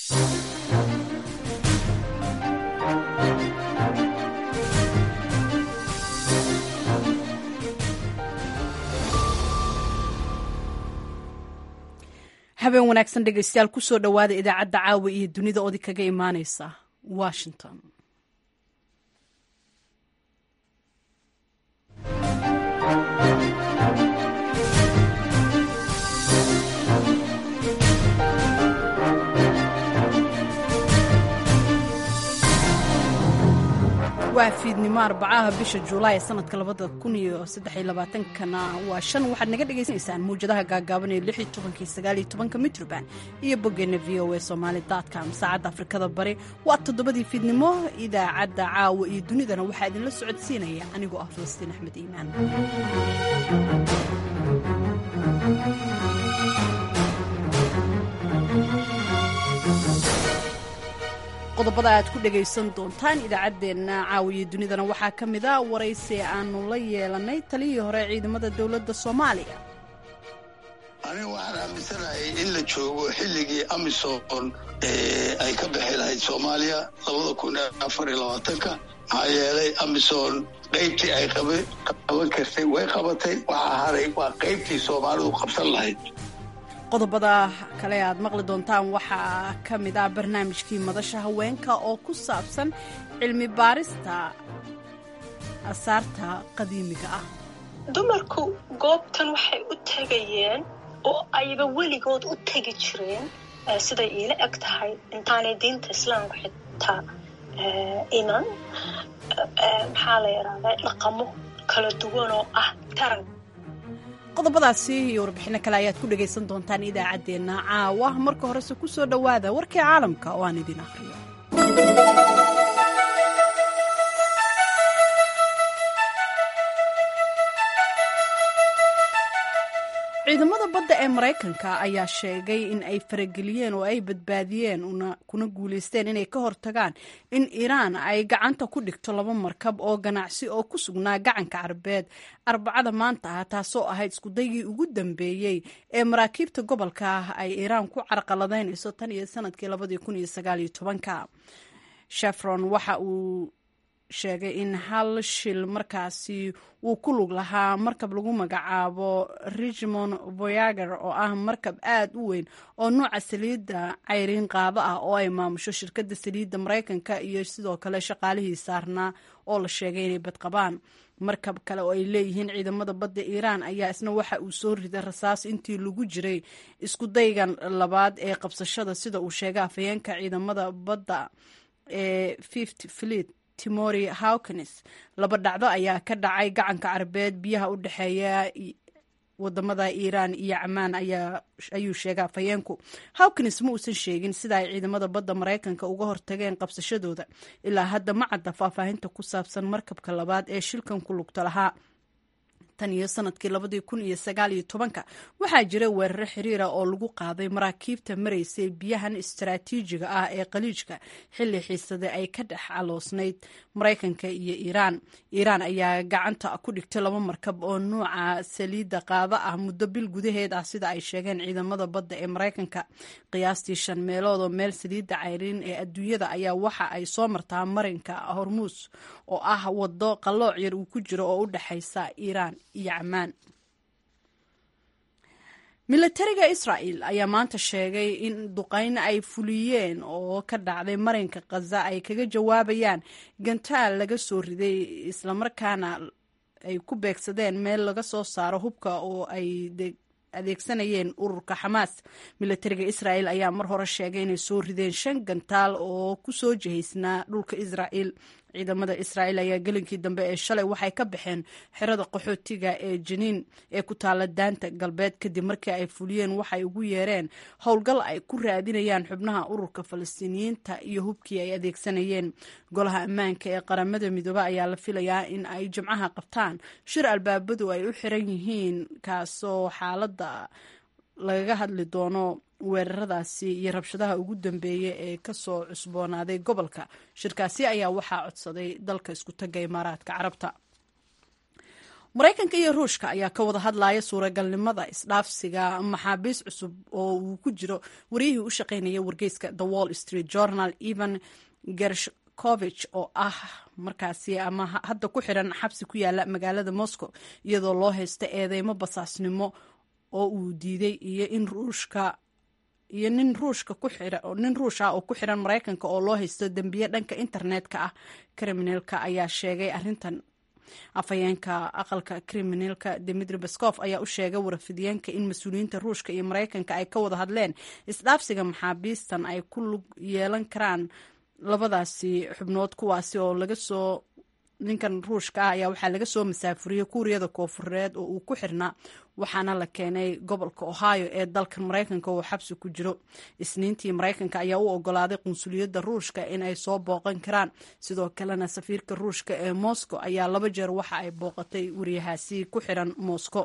habeen wanaagsan dhegaystayaal kusoo dhowaada idaacadda caawa iyo dunida odi kaga imaaneysa washington waa fiidnimo arbacaha bisha juulaay sanadka labada kun iyo saddexiyo labaatankana waa shan waxaad naga dhagaysanaysaan mawjadaha gaagaaban ee lix iyo tobankii sagaal iyo tobanka mitroband iyo boggeena v o a somaali com saacadda afrikada bari waa toddobadii fiidnimo idaacadda caawa iyo dunidana waxaa idinla socodsiinaya anigoo ah falastiin axmed iimaan qodobada aad ku dhagaysan doontaan idaacaddeenna caawiya dunidana waxaa ka mid a waraysi aanu la yeelanay taliyii hore ciidamada dowladda soomaaliya aniga waxaan aaminsanahay in la joogo xilligii amisom ay ka bixi lahayd soomaaliya labada kun afar iyo labaatanka maxaa yeelay amisom qaybtii ay qaban kartay way qabatay waxaa haray waa qaybtii soomaalidu qabsan lahayd qodobada kale aad maqli doontaan waxaa ka mid ah barnaamijkii madasha haweenka oo ku saabsan cilmi baarista asaarta qadiimiga ah dumarku goobtan waxay u tegayeen oo ayba weligood u tegi jireen siday iila eg tahay intaanay diinta islaamka xitaa iman maxaa la yidhahdaa dhaqamo kala duwan oo ah taran qodobadaasi iyo warbixino kale ayaad ku dhagaysan doontaan idaacaddeenna caawa marka horese ku soo dhowaada warkii caalamka oo aan idin akhriyo ciidamada badda ee maraykanka ayaa sheegay in ay farageliyeen oo ay badbaadiyeen kuna guulaysteen inay ka hortagaan in iiraan ay gacanta ku dhigto laba markab oo ganacsi oo ku sugnaa gacanka carabeed arbacada maanta ah taasoo ahayd iskudaygii ugu dambeeyey ee maraakiibta gobolka ah ay iiraan ku carqaladaynayso tan iyo sanadkii labadii kun iyo sagaaliyo tobanka shefron waxa uu sheegay in hal shil markaasi uu ku lug lahaa markab lagu magacaabo richmond voyager oo ah markab aad u weyn oo nuuca saliidda cayriin qaado ah oo ay maamusho shirkadda saliidda maraykanka iyo sidoo kale shaqaalihii saarnaa oo la sheegay inay badqabaan markab kale oo ay leeyihiin ciidamada badda iiraan ayaa isna waxa uu soo riday rasaas intii lagu jiray isku daygan labaad ee qabsashada sida uu sheegay afhayeenka ciidamada badda ee fift fleet timori hawkins laba dhacdo ayaa ka dhacay gacanka carabeed biyaha u dhexeeya wadamada iiraan iyo camaan ayuu sheegay afhayeenku hawkins ma uusan sheegin sida ay ciidamada badda maraykanka uga hortageen qabsashadooda ilaa hadda ma cadda faahfaahinta ku saabsan markabka labaad ee shilkan ku lugta lahaa tan iyo sanadkii labadii kun iyo sagaal iyo tobanka waxaa jira weeraro xiriira oo lagu qaaday maraakiibta maraysay biyahan istaraatiijiga ah ee qaliijka xilli xiisade ay ka dhex caloosnayd maraykanka iyo iiraan iiraan ayaa gacanta ku dhigtay laba markab oo nuuca saliidda qaada ah muddo bil gudaheed ah sida ay sheegeen ciidamada badda ee maraykanka qiyaastii shan meelood oo meel saliidda cayriin ee adduunyada ayaa waxa ay soo martaa marinka hormuus oo ah wado qallooc yar uu ku jiro oo u dhexaysa iiraan iyo camaan milatariga israa'el ayaa maanta sheegay in duqayn ay fuliyeen oo ka dhacday marinka khaza ay kaga jawaabayaan gantaal laga soo riday islamarkaana ay ku beegsadeen meel laga soo saaro hubka oo ay adeegsanayeen ururka xamaas milatariga israa'el ayaa mar hore sheegay inay soo rideen shan gantaal oo ku soo jihaysnaa dhulka israa'el ciidamada israa'el ayaa gelinkii dambe ee shalay waxay ka baxeen xerada qaxootiga ee janiin ee ku taala daanta galbeed kadib markii ay fuliyeen waxay ugu yeereen howlgal ay ku raadinayaan xubnaha ururka falastiiniyiinta iyo hubkii ay adeegsanayeen golaha ammaanka ee qaramada midoobe ayaa la filayaa in ay jimcaha qabtaan shir albaabadu ay u xiran yihiin kaasoo xaaladda lagaga hadli doono weeraradaasi iyo rabshadaha ugu dambeeya ee kasoo cusboonaaday gobolka shirkaasi ayaa waxaa codsaday dalka isku taga imaaraadka carabta maraykanka iyo ruushka ayaa ka wada hadlaya suuragalnimada isdhaafsiga maxaabiis cusub oo uu ku jiro wariyihii u shaqaynaya wargeyska the wall street journal evan gershkovich oo ah markaasi ama hadda ku xiran xabsi ku yaala magaalada moscow iyadoo loo haysta eedeymo basaasnimo oo uu diiday iyo in ruushka iyo nin ruushka ku xira nin ruush ah oo ku xiran maraykanka oo loo haysto dembiye dhanka internetka ah kriminalka ayaa sheegay arrintan afhayeenka aqalka kriminalka dimitri baskof ayaa u sheegay warafidiyeenka in mas-uuliyiinta ruushka iyo maraykanka ay ka wada hadleen isdhaafsiga maxaabiistan ay ku lug yeelan karaan labadaasi xubnood kuwaasi oo laga soo ninkan ruushka ah ayaa waxaa laga soo masaafuriyey kuuriyada koofureed oo uu ku xirnaa waxaana la keenay gobolka ohio ee dalkan maraykanka oo xabsi ku jiro isniintii maraykanka ayaa u ogolaaday qunsuliyadda ruushka in ay soo booqan karaan sidoo kalena safiirka ruushka ee moscow ayaa laba jeer waxa ay booqatay wariyahaasi ku xiran moscow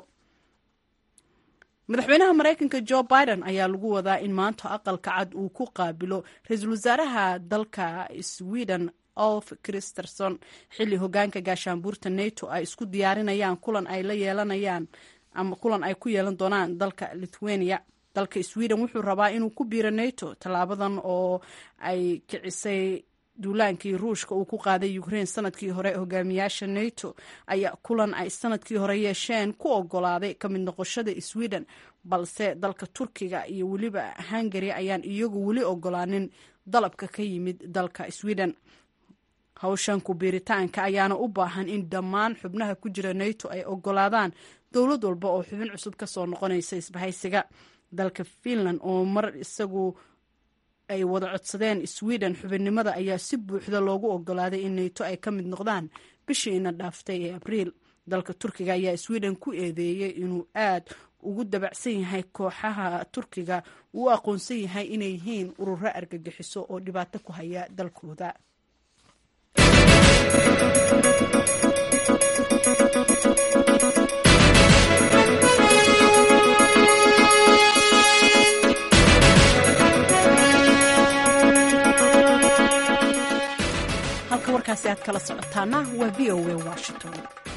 madaxweynaha maraykanka jo biden ayaa lagu wadaa in maanta aqalka cad uu ku qaabilo ra-iisul wasaaraha dalka sweden olf christerson xilli hogaanka gaashaanbuurta nato ay isku diyaarinayaan kulan ay la yeelanayaan ama kulan ay ku yeelan doonaan dalka lithuania dalka sweden wuxuu rabaa inuu ku biiro nato tallaabadan oo ay kicisay duulaankii ruushka uu ku qaaday ukraine sanadkii hore hogaamiyaasha nato ayaa kulan ay sanadkii hore yeesheen ku ogolaaday ka mid noqoshada sweden balse dalka turkiga iyo weliba hungary ayaan iyagu weli ogolaanin dalabka ka yimid dalka sweden hawshan ku-biiritaanka ayaana u baahan in dhammaan xubnaha ku jira nato ay ogolaadaan dowlad walba oo xubin cusub ka soo noqonaysa isbahaysiga dalka finland oo mar isagu ay wada codsadeen sweden xubinnimada ayaa si buuxda loogu ogolaaday in nato ay ka mid noqdaan bishiina dhaaftay ee abriil dalka turkiga ayaa sweden ku eedeeyey inuu aad ugu dabacsan yahay kooxaha turkiga uu aqoonsan yahay inay yihiin ururo argagixiso oo dhibaato ku haya dalkooda halka warkaasi aad kala socotaana waa v o a washington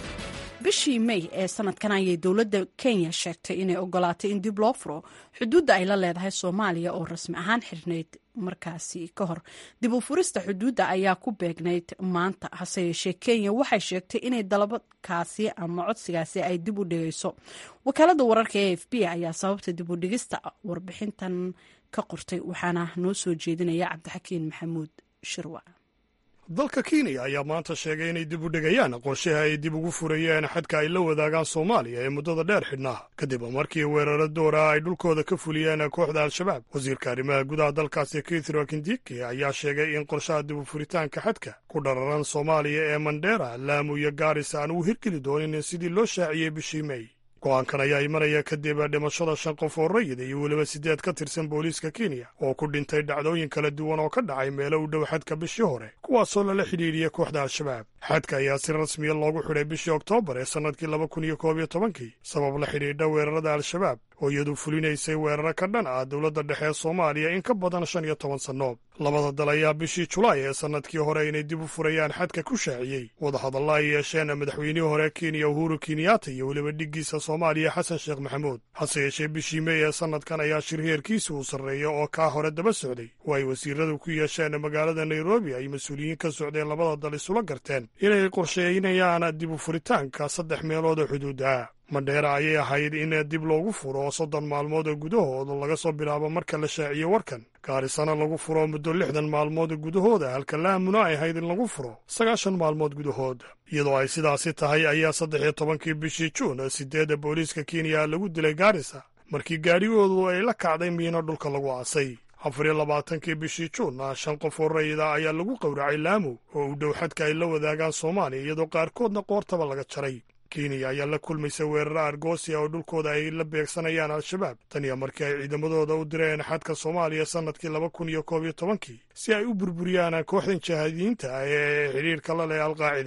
bishii may ee sanadkan ayay dowladda kenya sheegtay inay ogolaatay in dib loo furo xuduudda ay la leedahay soomaaliya oo rasmi ahaan xirnayd markaasi ka hor dib u furista xuduudda ayaa ku beegnayd maanta hase yeeshee kenya waxay sheegtay inay dalabadkaasi ama codsigaasi ay dib u dhigayso wakaalada wararka e f b ayaa sababta dib u dhigista warbixintan ka qortay waxaana noo soo jeedinaya cabdixakiin maxamuud shirwa dalka kenya ayaa maanta sheegay inay dib u dhigayaan qorshaha ay dib ugu furayeen xadka ay la wadaagaan soomaaliya ee muddada dheer xidhnaa kadib markii weeraro doora ay dhulkooda ka fuliyeen kooxda al-shabaab wasiirka arrimaha gudaha dalkaasi kithro kindiki ayaa sheegay in qorshaha dib u furitaanka xadka ku dhararan soomaaliya ee mandheera laamu iyo gaaris aan uu hirgeli doonin sidii loo shaaciyey bishii mey go-aankan ayaa imanaya kadib dhimashada shan qof oo rayida iyo weliba siddeed ka tirsan booliiska kenya oo ku dhintay dhacdooyin kala duwan oo ka dhacay meelo u dhow xadka bishii hore kuwaasoo lala xidhiidhiyey kooxda al-shabaab xadka ayaa si rasmiya loogu xidhay bishii oktoobar ee sannadkii laba kun iyo koob iyo tobankii sabab la xidhiidha weerarada al-shabaab oo iyadu fulinaysay weeraro ka dhan ah dowladda dhexe ee soomaaliya in ka badan shan iyo toban sanno labada dal ayaa bishii julaay ee sannadkii hore inay dib u furayaan xadka ku shaaciyey wadahadalla ay yeesheen madaxweynihii hore kenya uhuru kenyaata iyo weliba dhiggiisa soomaaliya xasan sheekh maxamuud hase yeeshee bishii mey ee sannadkan ayaa shir heerkiisa uu sarreeya oo kaa hore daba socday oo ay wasiiradu ku yeesheen magaalada nairobi ay mas-uuliyiin ka socdeen labada dal isula garteen inay qorsheynayaan dib u furitaanka saddex meelood oo xuduuda mandheera ayay ahayd in dib loogu furo soddon maalmood oo gudahooda laga soo bilaabo marka la shaaciyo warkan gaarisana lagu furo muddo lixdan maalmood gudahooda halka laamuna ay ahayd in lagu furo sagaashan maalmood gudahood iyadoo ay sidaasi tahay ayaa saddex iyo tobankii bishii juun sideedda booliiska kenya lagu dilay gaarisa markii gaadhigoodu ay la kacday miino dhulka lagu aasay afar iyo labaatankii bishii juun shan qof oo rayida ayaa lagu qowracay laamu oo u dhow xadka ay la wadaagaan soomaaliya iyadoo qaarkoodna qoortaba laga jaray kenya ayaa la kulmaysa weeraro argoosia oo dhulkooda ay la beegsanayaan al-shabaab tan iyo markii ay ciidamadooda u direen xadka soomaaliya sannadkii laba kun iyo koob iyo tobankii si ay u burburiyaan kooxdan jahaadiyiinta ah ee xidhiirka la leh alqaacida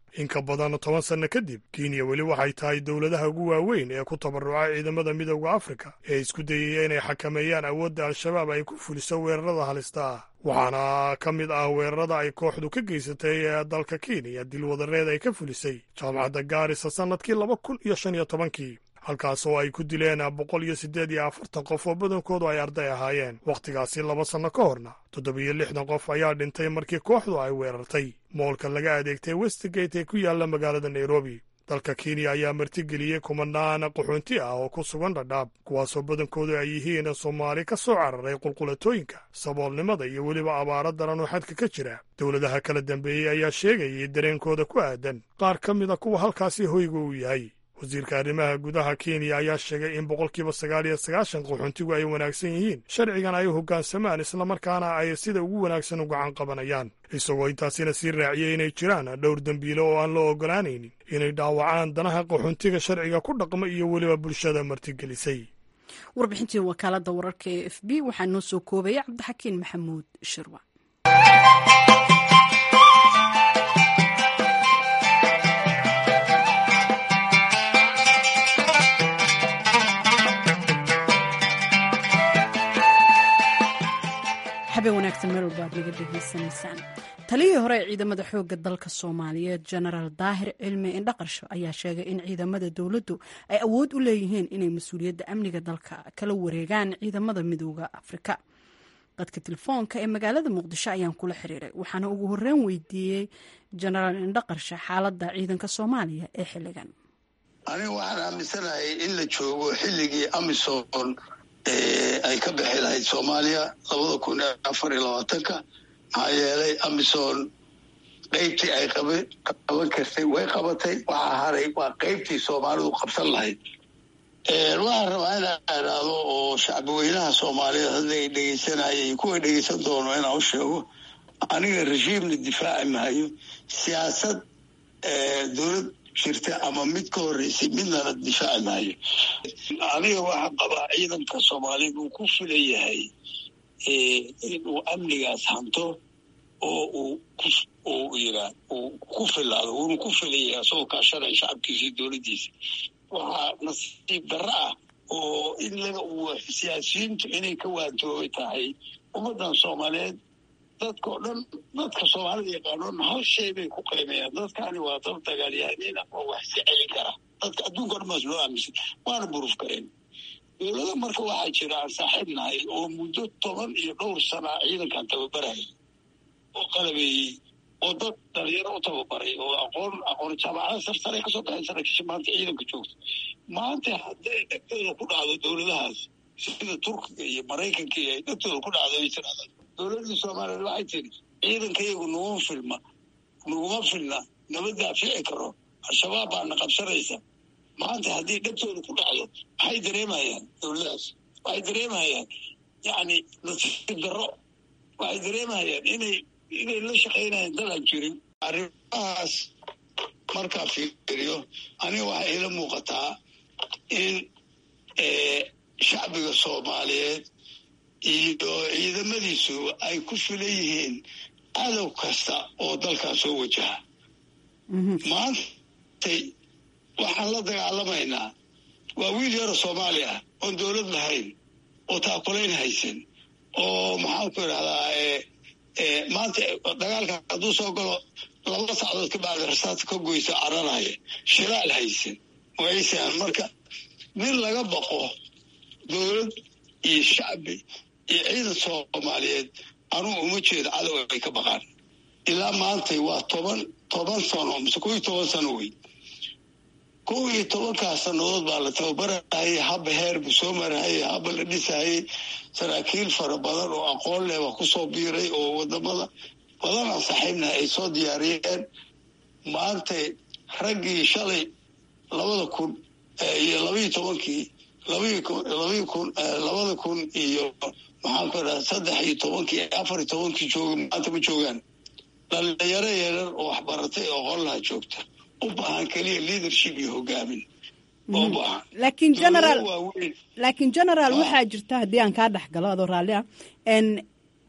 in ka badan toban sanno kadib kenya weli waxay tahay dowladaha ugu waaweyn ee ku tabaruca ciidamada midowda afrika ee isku dayaya inay xakameeyaan awoodda al-shabaab ay ku fuliso weerarada halista ah waxaana ka mid ah weerarada ay kooxdu ka geysatay dalka kenya dilwadareed ay ka fulisay jaamacadda gaarisa sannadkii laba kun iyo shan iyo tobankii halkaas oo ay ku dileen boqol iyo siddeed iyo afartan qof oo badankoodu ay arday ahaayeen wakhtigaasi laba sanno ka horna toddobiyo lixdan qof ayaa dhintay markii kooxdu ay weerartay moolka laga adeegtay westgate ee ku yaalla magaalada nairobi dalka kenya ayaa martigeliyey kumanaan qaxoonti ah oo ku sugan dhadhaab kuwaasoo badankoodu ay yihiin soomaali ka soo cararay qulqulatooyinka saboolnimada iyo weliba abaaro daran oo xadka ka jira dowladaha kala dambeeyey ayaa sheegayay dareenkooda ku aadan qaar ka mida kuwa halkaasi hoyga uu yahay wasiirka arrimaha gudaha kenya ayaa sheegay in boqolkiiba sagaal iyo sagaashan qaxoontigu ay wanaagsan yihiin sharcigan ay hoggaansamaan islamarkaana ay sida ugu wanaagsan u gacan qabanayaan isagoo intaasina sii raaciyey inay jiraan dhowr dembiilo oo aan loo oggolaanaynin inay dhaawacaan danaha qaxoontiga sharciga ku dhaqma iyo weliba bulshada martigelisay warbixintii wakaaladda wararka ee f b waxaa noo soo koobaya cabdixakiin maxamuud shirwa habeen wanaagsan meel walba aad naga dhegaysanaysaan taliyihii hore ee ciidamada xoogga dalka soomaaliyeed genaraal daahir cilmi indhaqarsho ayaa sheegay in ciidamada dowladdu ay awood u leeyihiin inay mas-uuliyadda amniga dalka kala wareegaan ciidamada midooda afrika dadka telefoonka ee magaalada muqdisho ayaan kula xiriiray waxaana ugu horreyn weydiiyey genaraal indhaqarsho xaaladda ciidanka soomaaliya ee xilligan aniga waxaan aaminsanahay in la joogo xilligii amisom ay ka bixi lahayd soomaaliya labada kun afar iyo labaatanka maxaa yeelay amison qeybtii ay qaban kartay way qabatay waxaa haray waa qeybtii soomaalidu qabsan lahayd waxaan rabaa inaan idhaahdo oo shacbi weynaha soomaaliyeed hadda ay dhegeysanayay kuwa dhegeysan doono inaan u sheego aniga regiimna difaaci maayo siyaasad dowlad jirta ama mid ka horreysay midnana difaaci maayo aniga waxaa qabaa ciidanka soomaaliyeed uu ku filan yahay inuu amnigaas hanto oo uu uu yiraa uu ku filaado uuna ku filan yahay asagoo kaashanaya shacabkiisa iyo dowladdiisa waxaa nasiib darro ah oo in laga siyaasiyiintu inay ka waantoobay tahay ummaddan soomaaliyeed dadka o dhan dadka soomaalida yaqaanoon hal shay bay ku qiimeeyaan dadkani waa dad dagaalyahaniina oo wax iska celin kara dadka adduunka o dhan baas loo aaminsan waana buruf kareen dowlada marka waxaa jira aan saaxiib nahay oo muddo toban iyo dhowr sana ciidankan tababarayay oo qalabeeyey oo dad dhalinyaro u tababaray oo aqoon aqoon jaamacada sarsare kasoo baxay saraakiisha maanta ciidanka joogta maanta hadday dhegtooda ku dhacdo dowladahaas sida turkiga iyo maraykanka iyo ay dhegtooda ku dhacdo ay tirahdaan dowladda soomaaliyeed waxay tiri ciidanka iyagu naguma filma naguma filna nama daafici karo al-shabaab baana qabsanaysa maanta haddii dhegtooda ku dhacdo maxay dareemayaan dowladahaas waxay dareemayaan yacni nasiib darro waxay dareemayaan inay inay la shaqaynayaan dalaan jirin arrimahaas markaa fiiriyo aniga waxay ila muuqataa in shacbiga soomaaliyeed iyo ciidamadiisu ay ku filan yihiin cadow kasta oo dalkaa soo wajaha maantay waxaan la dagaalamaynaa waa wiil yaro soomaali ah oon dowlad lahayn oo taakulayn haysan oo maxaanku idhahdaa maanta dagaalka hadduu soo galo laba sacdood ka bacda rasaadka ka goysa cararaya shilaal haysan waysan marka nin laga baqo dowlad iyo shacbi iyo ciidan soomaaliyeed anugu uma jeedo cadow ay ka baqaan ilaa maantay waa toban toban sano mise kow iyo toban sano wey kow iyo tobankaas sannadood baa la tababarahayay haba heer buu soo marahayay haba la dhisahayay saraakiil fara badan oo aqoon leh baa kusoo biiray oo wadamada badanaan saaxiibnaha ay soo diyaariyeen maantay raggii shalay labada kun iyo labaiyo tobankii labaii kun labaii kun labada kun iyo maxaan ku idhaha saddex iyo tobankii afar iyo tobankii jooga maanta ma joogaan dhalinyaro yarar oo waxbaratay oo qollaha joogta u baahan keliya leadership iyo hogaamin oo baahan laakiin generaal laakiin generaal waxaa jirta haddii aan kaa dhex galo adoo raalli ah n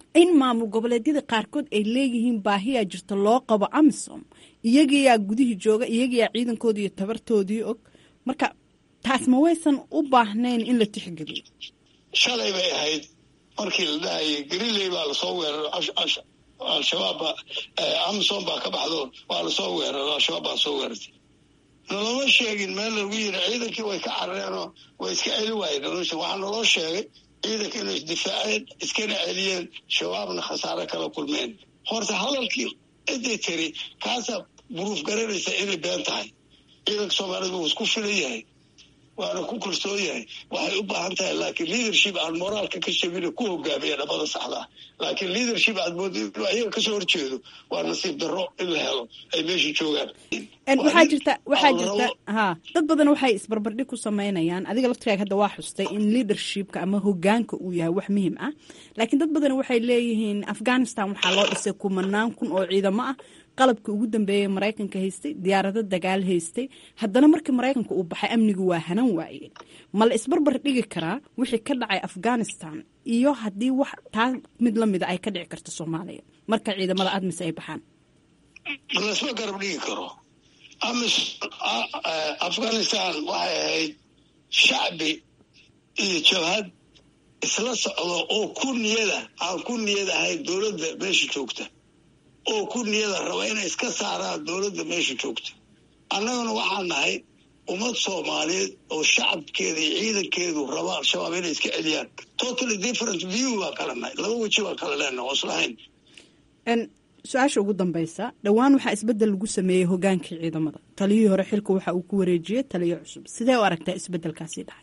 in maamul goboleedyada qaarkood ay leeyihiin baahiyaa jirta loo qabo amisom iyagiyaa gudihii jooga iyagiyaa ciidankoodii iyo tabartoodii og marka taas ma waysan u baahnayn in la tixgeliyo shalay bay ahayd markii la dhahayay galiley baa lasoo weeraray al-shabaab baa amisom baa ka baxdo waa lasoo weeraray al-shabaab baa soo weerartay naloma sheegin meel lagu yiri ciidankii way ka carareenoo way iska celi waayeen nolosha waxaa naloo sheegay ciidanka inay isdifaaceen iskana celiyeen shabaabna khasaare kala kulmeen horta hadalkii ciday tiri kaasaa buruuf garanaysa inay been tahay ciidanka soomaaliyed wuu isku filan yahay waana ku kalsoon yahay waxay u baahan tahay laakiin leadership aan moraalka ka shabina ku hogaamiya dhabada saxdaa laakiin leadership aad moodo inuu ayaga kasoo horjeedo waa nasiib darro in la helo ay meesha joogaan waxaa jirta waxaa jirta ha dad badan waxay isbarbardhig ku samaynayaan adiga laftiraaga hadda waa xustay in leadershipka ama hogaanka uu yahay wax muhiim ah laakiin dad badan waxay leeyihiin afghanistan waxaa loo dhisay kumanaan kun oo ciidamo ah qalabka ugu dambeeyey maraykanka haystay diyaarado dagaal haystay haddana markii maraykanka uu baxay amnigu waa hanan waayeen ma la isbarbar dhigi karaa wixii ka dhacay afghanistan iyo haddii wax taa mid lamida ay ka dhici karto soomaaliya marka ciidamada admis ay baxaan lasma garab dhigi karo amis afghanistan waxay ahayd shacbi iyo jabhad isla socdo oo ku niyada aan ku niyad ahayn dowladda meesha joogta oo ku niyada raba inay iska saaraan dowladda meesha joogta annaguna waxaan nahay ummad soomaaliyeed oo shacabkeeda iyo ciidankeedu raba al-shabaab inay iska celiyaan totally different view baan kala nahay laba weji baan kala leenahay oo islahayn su-aasha ugu dambeysa dhowaan waxaa isbedel lagu sameeyey hogaankii ciidamada taliyihii hore xilka waxa uu ku wareejiyey taliyo cusub sidee u aragtaa isbedelkaasi dhacay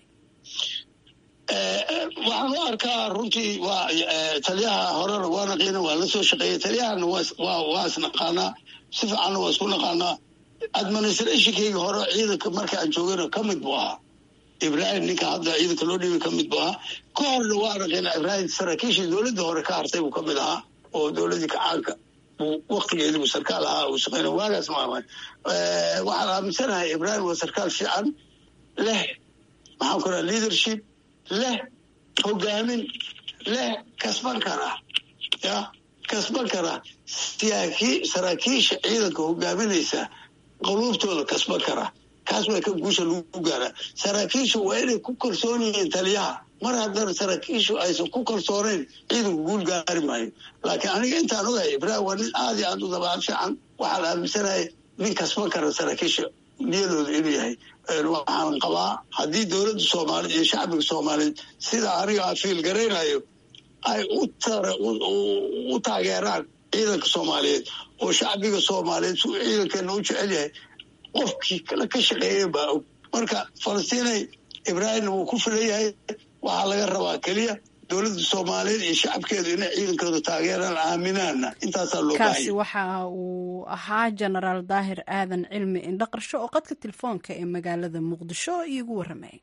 waxaan u arkaa runtii waa taliyaha horena waa naqiina waa la soo shaqeeyey taliyahana waa isnaqaanaa si fiicanna waa isku naqaanaa administrationkeyga hore ciidanka marka aan joogana ka mid buu ahaa ibrahim ninka hadda ciidanka loo dhiibay ka mid buu ahaa ka horna waa naqiina ibrahim saraakiishii dowladda hore ka hartay buu ka mid ahaa oo dowladdii kacaanka buu waktigeedii buu sarkaal ahaa uu shaqeyna waagaas maamay waxaan aaminsanahay ibrahim waa sarkaal fiican leh maxaan ku raha leadership leh hogaamin leh kasban kara ya kasban kara saraakiisha ciidanka hogaaminaysa qaluubtooda kasban kara kaas waa ka guusha lagu gaaraa saraakiishu waa inay ku kalsoon yihiin taliyaha mar haddana saraakiishu aysan ku kalsoonayn ciidanku guul gaari maayo laakiin aniga intaan ogahay ibrahim waa nin aad iyo aad u dabaal fiican waxaan aaminsanahay nin kasban kara saraakiisha niyadooda inuu yahay waxaan qabaa haddii dowladda soomaaliyeed iyo shacbiga soomaaliyeed sida aniga aan fiil garaynayo ay u taageeraan ciidanka soomaaliyeed oo shacbiga soomaaliyeed su ciidankeena u jecel yahay qofkii kale ka shaqeeya baa og marka falastiinay ibraahimna wuu ku filan yahay waxaa laga rabaa keliya dowladda soomaaliyeed iyo shacabkeedu inay ciidankooda taageeraan aaminaana intaasaa loo kaasi waxa uu ahaa jenaraal daahir aadan cilmi indhaqarsho oo qadka telefoonka ee magaalada muqdisho iigu warramay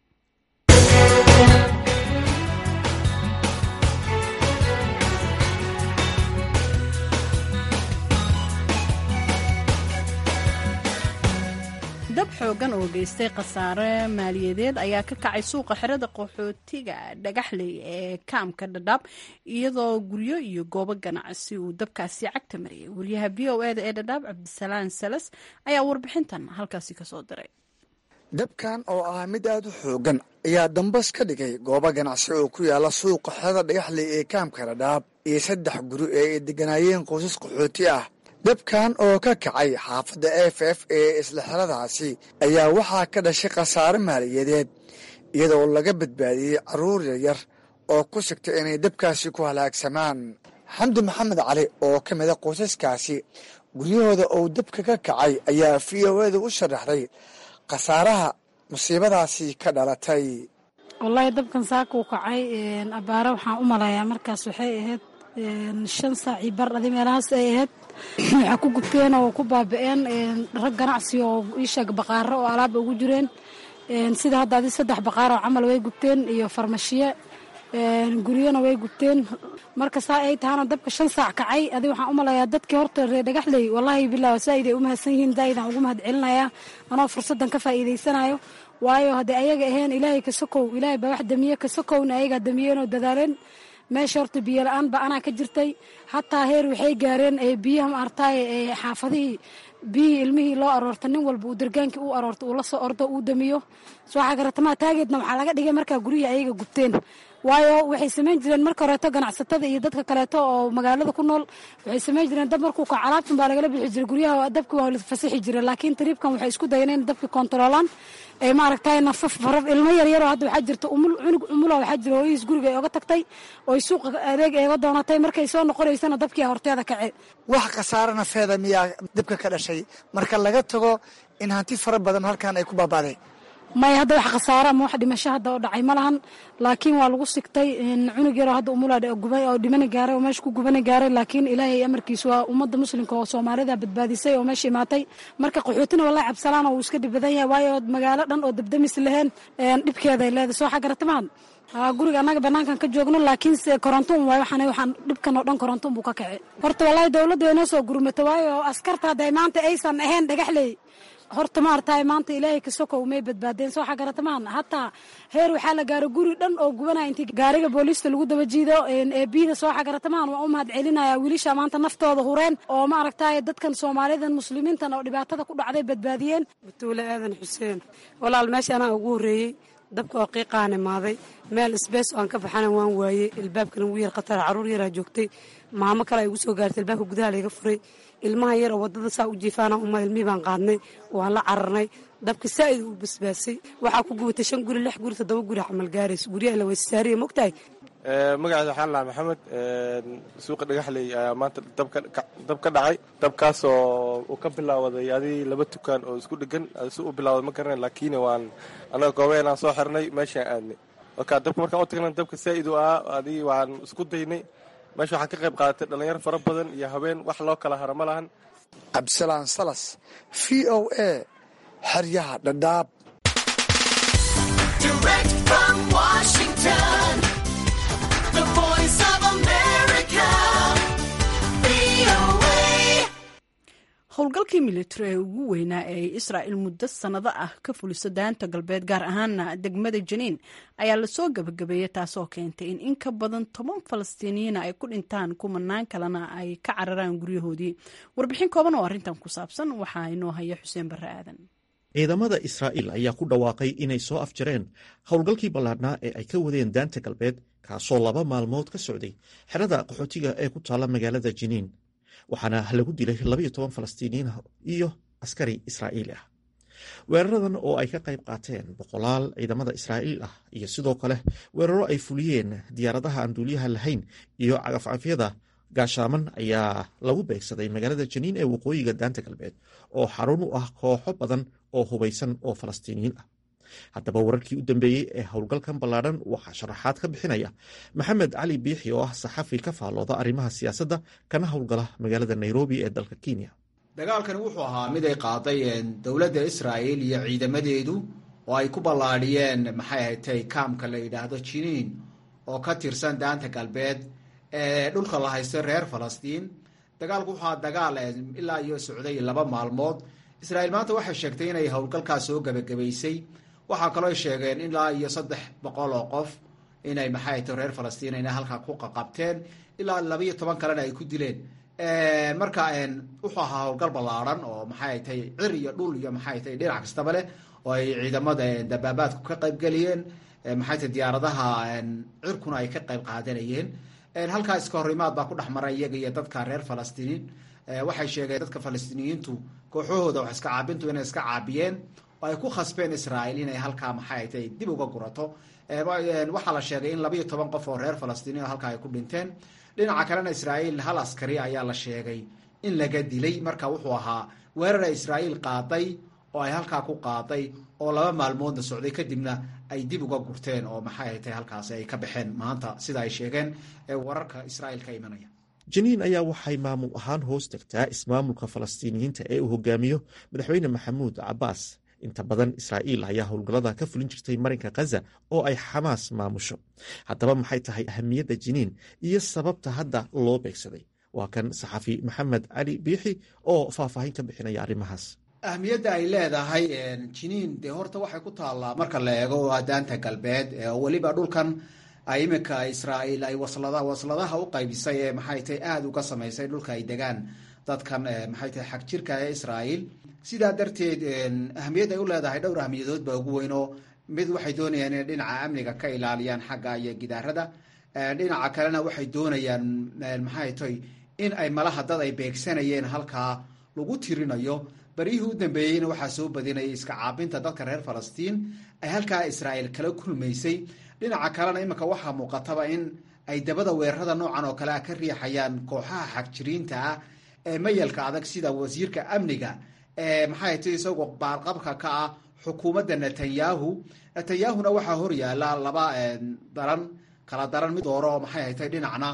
dab xoogan oo geystay khasaare maaliyadeed ayaa ka kacay suuqa xerada qaxootiga dhagaxley ee kaamka dhadhaab iyadoo guryo iyo goobo ganacsi uu dabkaasi cagta mariyay wariyaha v o eda ee dhadhaab cabdisalaan salas ayaa warbixintan halkaasi kasoo diray dabkan oo ah mid aad u xoogan ayaa dambas ka dhigay goobo ganacsi oo ku yaala suuqa xerada dhagaxley ee kaamka dhadhaab iyo saddex guri ee ay deganaayeen qoysas qaxooti ah dabkan oo ka kacay xaafadda f f ee isla xeradaasi ayaa waxaa ka dhashay khasaare maaliyadeed iyadoo laga badbaadiyey carruur yaryar oo ku sigtay inay dabkaasi ku halaagsamaan xamdi maxamed cali oo ka mida qoysaskaasi guryahooda uu dabka ka kacay ayaa v o eda u sharaxday khasaaraha musiibadaasi ka dhalatay wallaahi dabkan saakuu kacay abaare waxaan u malayaa markaas waxay ahayd shan saaci bar adi meelahaas ay ahayd waxaa ku gubteen oo ku baaba-een rag ganacsi oo iisheeg baqaaro oo alaaba ugu jireen sida hadda adi saddex baqaaroo camal way gubteen iyo farmashiye guryona way gubteen marka saa ay tahana dabka shan saac kacay adi waxaan u malayaa dadkii horta reer dhagaxley wallaahi bilaa saaid ay u mahadsan yihiin daaidan ugu mahad celinayaa anoo fursaddan ka faa'iidaysanayo waayo hadday ayaga ahayn ilaahay ka sokow ilaahay baa wax damiye ka sokowna ayagaa damiyeenoo dadaaleen meesha horta biyo la-aan ba anaa ka jirtay hataa heer waxay gaareen biyaha maartaay xaafadihii biyihii ilmihii loo aroorta nin walba uu dargaankii u aroorta uu la soo ordo uu damiyo sooxa garatamaa taageedna waxaa laga dhigay markaa guryihii ayaga gubteen waayo waxay samayn jireen marka horeeto ganacsatada iyo dadka kaleeto oo magaalada ku nool waxay samayn jireen dab markuu kaco alaabtan baa lagala bixi jiray guryaha dabki waa la fasixi jira laakiin tariibkan waxay isku dayeen in dabki kontaroolaan ee maaragtay nafaf faraf ilmo yaryaroo hadda waxaa jirta umul cunug umula waxaa jira hooyihiis guriga ay oga tagtay oo suuqa adeeg eega doonatay markay soo noqonaysana dabkii horteeda kace wax khasaare nafeeda miyaa dibka ka dhashay marka laga tago in hanti fara badan halkan ay ku baabaaday maya hadda wax khasaara ama wax dhimasho hadda oo dhacay ma lahan laakiin waa lagu sigtay cunug yaroo hadda umula gubay oo dhimana gaaray oo meesha ku gubana gaaray laakiin ilaahay amarkiisu waa ummadda muslimka oo soomaalida badbaadisay oo meesha imaatay marka qaxootina wallahi cabsalaan oo uu iska dhib badan yahay waayo magaalo dhan oo dabdamis laheen dhibkeeday leedahay soo xagaratamaan guriga annaga banaankan ka joogno laakiin se koronto un waay waxaan waxaan dhibkan oo dhan koronto un buu ka kace horta wallahi dowladda way noo soo gurmata waayo askarta hadday maanta aysan ahayn dhagaxley horta maarataay maanta ilaahay kasoko umay badbaadeen soo xagaratamaan hataa heer waxaa la gaaro guri dhan oo gubanaya intii gaariga booliista lagu daba jiido eebiyada soo xagaratamaan waa u mahad celinaya wiilisha maanta naftooda hureen oo maaragtay dadkan soomaalidan muslimiintan oo dhibaatada ku dhacday badbaadiyeen batuule aadan xuseen walaal meesha anaa ugu horreeyey dabka oo qiiqaan imaaday meel isbees oo aan ka baxana waan waayey ilbaabkana wuu yar khatar carruur yaraa joogtay maamo kale ay igu soo gaartay ilbaabka gudaha layga furay ilmaha yar oo waddada saa u jiifaana uma ilmihii baan qaadnay waan la cararnay dabka saa'id uu basbaasay waxaa ku gubatay shan guri lix guri toddoba guri camal gaaraysa guryaha la weysasaariya mogtahay magaceeda waxaan lahaa maxamed suuqa dhagaxley ayaa maanta dab ka dhacay dabkaasoo uu ka bilaawaday adii laba tukaan oo isku dhegan si u bilawday ma garanayn laakiin waan annaga goobeenaan soo xirnay meeshaan aadnay marka dabka markaan u tagnay dabka saa'id u ahaa adii waan isku daynay meesha waxaan ka qayb qaadatay dhallinyaro fara badan iyo haween wax loo kala hara ma lahan cabdisalaan salas v o a xeryaha dhadhaab howlgalkii militari ee ugu weynaa ee israa'il muddo sannado ah ka fuliso daanta galbeed gaar ahaana degmada janiin ayaa lasoo gabagabeeyey taasoo keentay in in ka badan toban falastiiniyiina ay ku dhintaan kumanaan kalena ay ka cararaan guryahoodii warbixin kooban oo arrintan ku saabsan waxaa inoo haya xuseen barre aadan ciidamada israa'iil ayaa ku dhawaaqay inay soo afjareen howlgalkii ballaadhnaa ee ay ka wadeen daanta galbeed kaasoo laba maalmood ka socday xerada qaxootiga ee ku taalla magaalada jiniin waxaana lagu dilay labaiyo toban falastiiniyiin iyo askari israa'iili ah weeraradan oo ay ka qayb qaateen boqolaal ciidamada israa'iil ah iyo sidoo kale weeraro ay fuliyeen diyaaradaha aan duuliyaha lahayn iyo cagafcafyada gaashaaman ayaa lagu beegsaday magaalada janiin ee waqooyiga daanta galbeed oo xarun u ah kooxo badan oo hubaysan oo falastiiniyiin ah haddaba wararkii u dambeeyey ee howlgalkan ballaadhan waxaa sharaxaad ka bixinaya maxamed cali biixi oo ah saxafi ka faallooda arrimaha siyaasadda kana howlgala magaalada nairobi ee dalka kenya dagaalkani wuxuu ahaa mid ay qaaday dowladda israa'il iyo ciidamadeedu oo ay ku ballaadhiyeen maxay ahatay kaamka la yidhaahdo jiniin oo ka tirsan daanta galbeed ee dhulka la haysto reer falastiin dagaalku wuxuu ahaa dagaal ilaa iyo socday laba maalmood israa'iil maanta waxay sheegtay inay howlgalkaas soo gebagabaysay waxaa kaloo sheegeen ilaa iyo saddex boqol oo qof inay maxay tahay reer falastiin inay halkaa ku qaqabteen ilaa labaiyo toban kalena ay ku dileen marka wuxuu ahaa howlgal ballaarhan oo maxay tahay cir iyo dhul iyo maxay tahay dhinac kastaba leh oo ay ciidamada dabaabaadku ka qaybgeliyeen maxay tahay diyaaradaha cirkuna ay ka qayb qaadanayeen halkaa iska horimaad baa ku dhex maray iyaga iyo dadka reer falastiiniin waxay sheegeen dadka falastiiniyiintu kooxahooda wax iska caabintu inay iska caabiyeen oo ay ku khasbeen israa'iil inay halkaa maxay tahay dib uga gurato waxaa la sheegay in labaiyo toban qof oo reer falastiiniin halkaa ay ku dhinteen dhinaca kalena israa'iil hal askari ayaa la sheegay in laga dilay marka wuxuu ahaa weerara israa'iil qaaday oo ay halkaa ku qaaday oo laba maalmoodna socday kadibna ay dib uga gurteen oo maxay tahay halkaasi ay ka baxeen maanta sida ay sheegeen wararka israa'iil ka imanaya janiin ayaa waxay maamul ahaan hoos tagtaa ismaamulka falastiiniyiinta ee uu hogaamiyo madaxweyne maxamuud cabaas inta badan israa'iil ayaa howlgallada ka fulin jirtay marinka khaza oo ay xamaas maamusho haddaba maxay tahay ahamiyadda jiniin iyo sababta hadda loo beegsaday waa kan saxafi maxamed cali biixi oo faahfaahin ka bixinaya arrimahaas ahmiyadda ay leedahay jiniin dee horta waxay ku taallaa marka la eego waa daanta galbeed oo weliba dhulkan ay iminka israa'iil ay waslada wasladaha u qaybisay ee maxay tahay aada uga samaysay dhulka ay degaan dadkan maxay tahay xag jirka ee israa'iil sidaa darteed ahamiyad ay u leedahay dhowr ahamiyadood baa ugu weyn oo mid waxay doonayaan inay dhinaca amniga ka ilaaliyaan xagga iyo gidaarada dhinaca kalena waxay doonayaan maxay tahay in ay malaha dad ay beegsanayeen halkaa lagu tirinayo baryihii u dambeeyeyna waxaa soo badinayay iska caabinta dadka reer falastiin ay halkaa israa'iil kala kulmaysay dhinaca kalena iminka waxaa muuqataba in ay dabada weerarada noocan oo kale ah ka riixayaan kooxaha xagjiriinta ah ee mayalka adag sida wasiirka amniga ee maxay tahay isagoo baarqabka ka ah xukuumadda netanyahu netanyahuna waxaa horyaala laba daran kala daran mid dooro maxay haytay dhinacna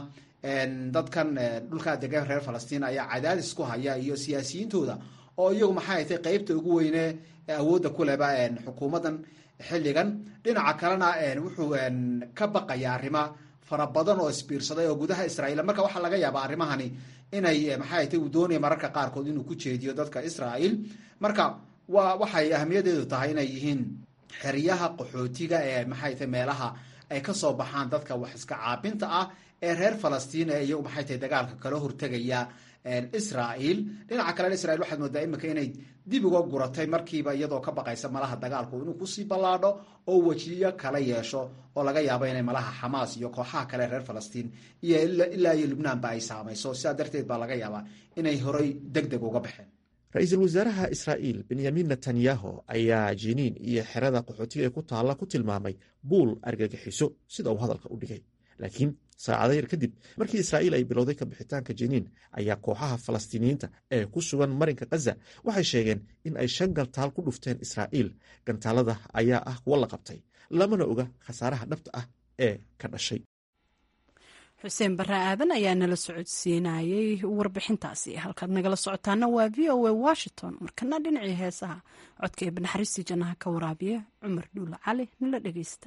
dadkan dhulkaa degan reer falastiin ayaa cadaadis ku haya iyo siyaasiyiintooda oo iyagu maxay haytay qeybta ugu weyne awoodda ku leba xukuumaddan xilligan dhinaca kalena wuxuu ka baqaya arrima fara badan oo isbiirsaday oo gudaha israa'iil marka waxaa laga yaabaa arrimahani inay maxay haytay uu doonaya mararka qaarkood inuu ku jeediyo dadka israa'iil marka wa waxay ahamiyadeedu tahay inay yihiin xeryaha qaxootiga ee maxay tahay meelaha ay ka soo baxaan dadka wax iska caabinta ah ee reer falastiin ee iyagu maxay tahay dagaalka kala hortegaya israa'iil dhinaca kalena israiil waxaad moodaa iminka inay dib uga guratay markiiba iyadoo ka baqaysa malaha dagaalku inuu kusii ballaadho oo wejiyo kala yeesho oo laga yaabo inay malaha xamaas iyo kooxaha kale reer falastiin iyo ilaa iyo lubnaanba ay saamayso sidaa darteed baa laga yaabaa inay horay deg deg uga baxeen ra-iisul wasaaraha israa'iil benyamin netanyahu ayaa jiniin iyo xerada qaxootiga ee ku taalla ku tilmaamay buul argagixiso sida uu hadalka u dhigay laakiin saacado yar kadib markii israa'iil ay bilowday ka bixitaanka jiniin ayaa kooxaha falastiiniyiinta ee ku sugan marinka khaza waxay sheegeen in ay shan gantaal ku dhufteen israa'iil gantaalada ayaa ah kuwo la qabtay lamana oga khasaaraha dhabta ah ee ka dhashay xuseen barre aadan ayaa nala socodsiinayey warbixintaasi halkaad nagala socotaana waa v o a washington markana dhinacii heesaha codka ee banaxariistii jannaha ka waraabiya cumar dhuule cali nala dhegeysta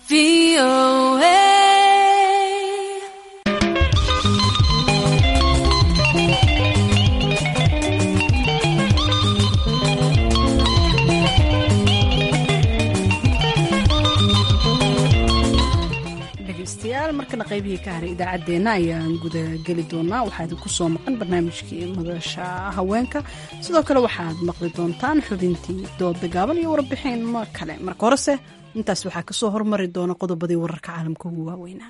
dhegeystayaal markana qaybihii ka haray idaacaddeenna ayaan gudageli doonaa waxaa idinku soo maqan barnaamijkii madasha haweenka sidoo kale waxaad maqli doontaan xubintii dooda gaaban iyo warbixin ma kale marka horese intaas waxaa kasoo hormari doona qodobadii wararka caalamka ugu waaweynaa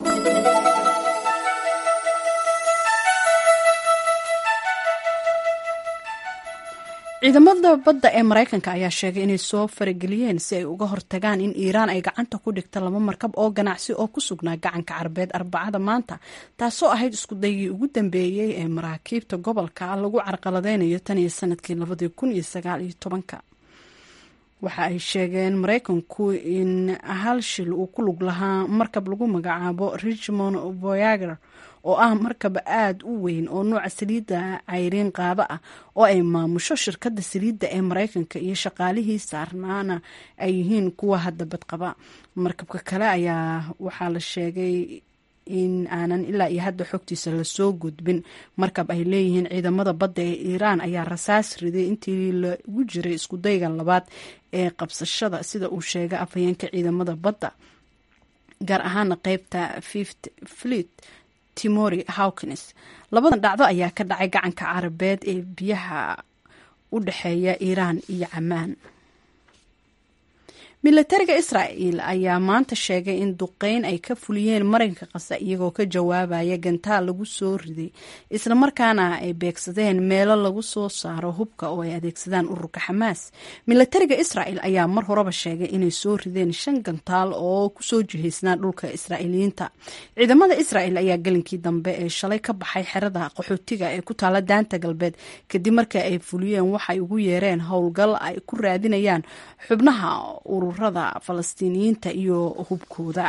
ciidamada badda ee maraykanka ayaa sheegay inay soo farageliyeen si ay uga hortagaan in iiraan ay gacanta ku dhigta laba markab oo ganacsi oo ku sugnaa gacanka carabeed arbacada maanta taasoo ahayd iskudaygii ugu dambeeyey ee maraakiibta gobolka lagu carqaladeynayo tan iyo sanadkii labadii kun iyo sagaal iyo tobanka waxa ay sheegeen maraykanku in hal shil uu ku lug lahaa markab lagu magacaabo richmond voyager oo ah markab aada u weyn oo nuuca saliidda cayriin qaado ah oo ay maamusho shirkadda saliidda ee maraykanka iyo shaqaalihii saarnaana ay yihiin kuwa hadda badqaba markabka kale ayaa waxaa la sheegay in aanan ilaa iyo hadda xogtiisa lasoo gudbin markab ay leeyihiin ciidamada badda ee iiraan ayaa rasaas riday intii lagu jiray iskudayga labaad ee qabsashada sida uu sheegay afhayeenka ciidamada badda gaar ahaana qeybta fift fleet timori hawkins labadan dhacdo ayaa ka dhacay gacanka carabeed ee biyaha u dhexeeya iiraan iyo camaan milatariga israa'el ayaa maanta sheegay in duqeyn ay ka fuliyeen marinka qasa iyagoo ka jawaabaya gantaal lagu soo riday islamarkaana ay beegsadeen meelo lagu soo saaro hubka oo ay adeegsadaan ururka xamaas milatariga israa'el ayaa mar horeba sheegay inay soo rideen shan gantaal oo kusoo jihaysnaa dhulka israa'iiliyiinta ciidamada israa'el ayaa gelinkii dambe ee shalay ka baxay xerada qaxootiga ee ku taala daanta galbeed kadib markii ay fuliyeen waxay ugu yeereen howlgal ay ku raadinayaan xubnaha ururada falastiiniyiinta iyo hubkooda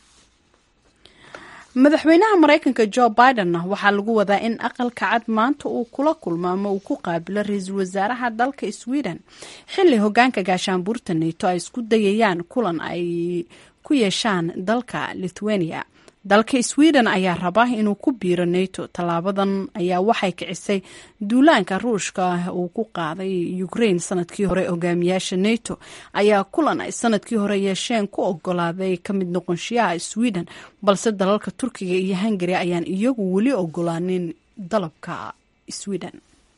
madaxweynaha maraykanka jo biden waxaa lagu wadaa in aqalka cad maanta uu kula kulmo ama uu ku qaabilo ra-iisul wasaaraha dalka sweden xilli hogaanka gaashaanbuurta nato ay isku dayayaan kulan ay ku yeeshaan dalka lithuania dalka sweden ayaa raba inuu ku biiro nato tallaabadan ayaa waxay kicisay duulaanka ruushka uu ku qaaday ukraine sanadkii hore hogaamiyaasha nato ayaa kulan ay sanadkii hore yeesheen ku ogolaaday ka mid noqonshiyaha sweden balse dalalka turkiga iyo hungari ayaan iyagu weli ogolaanin dalabka sweden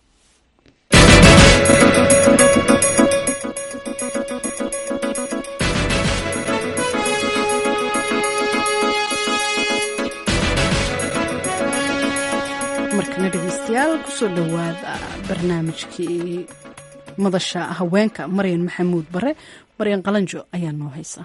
markana dhegeystayaal kusoo dhowaada barnaamijkii madasha haweenka maryan maxamuud bare maryan qalanjo ayaa noo haysa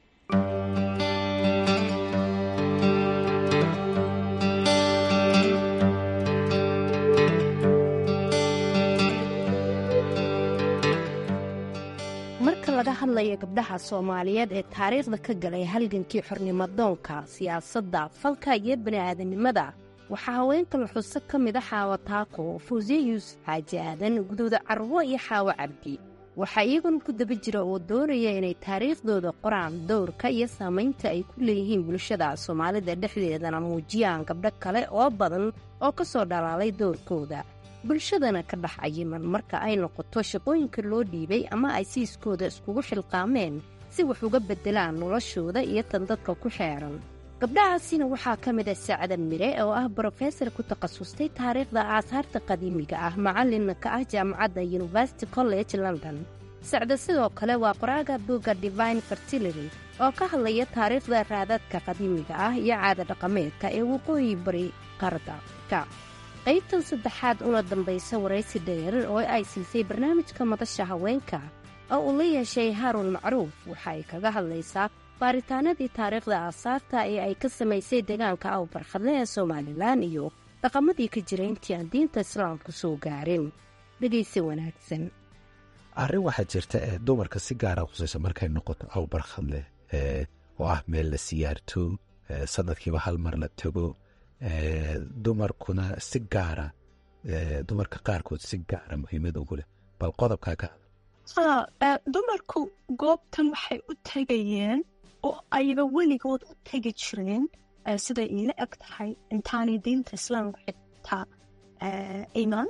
marka laga hadlayo gabdhaha soomaaliyeed ee taariikhda ka galay halgankii xornimadoonka siyaasadda falka iyo bani'aadanimada waxaa haweenka laxuso ka mid a xaawo taako fawsiye yuusuf xaaji aadan guduuda carwo iyo xaawo cabdi waxaa iyagun ku daba jira oo doonaya inay taariikhdooda qoraan dowrka iyo saamaynta ay ku leeyihiin bulshada soomaalida dhexdeedana muujiyaan gabdho kale oo badan oo ka soo dhalaalay dowrkooda bulshadana ka dhex cayiman marka ay noqoto shaqooyinka loo dhiibay ama ay siiskooda iskugu xilqaameen si wax uga beddelaan noloshooda iyo tan dadka ku xeeran gabdhahaasina waxaa ka mid ah sacda mire oo ah brofesor ku takhasustay taariikhda aasaarta qadiimiga ah macallinna ka ah jaamacadda university college london sacda sidoo kale waa qoraaga buugga divine fertility oo ka hadlaya taariikhda raadadka qadiimiga ah iyo caada dhaqameedka ee waqooyi bari qaradda qaybtan saddexaad una dambaysa waraysi dheer oo ay siisay barnaamijka madasha haweenka oo uu la yeeshay haaruun macruuf waxa ay kaga hadlaysaa baaritaanadii taariikhda aasaarta ee ay ka samaysay deegaanka awbarkhadle ee somalilan iyo dhaqamadii ka jira intii aan diinta islaamku soo gaarin dhegaysi wanaagsan arrin waxaa jirta ee dumarka si gaara khusaysa markay noqoto awbarkhadle oo ah meel la siyaarto sanadkiiba hal mar la tago dumarkuna si gaara dumarka qaarkood si gaara muhiimad ugu leh bal qodobkaa ka haa dumarku goobtan waxay u tegayeen oo ayba weligood u tegi jireen siday iila eg tahay intaanay diinta islaamka xitaa iman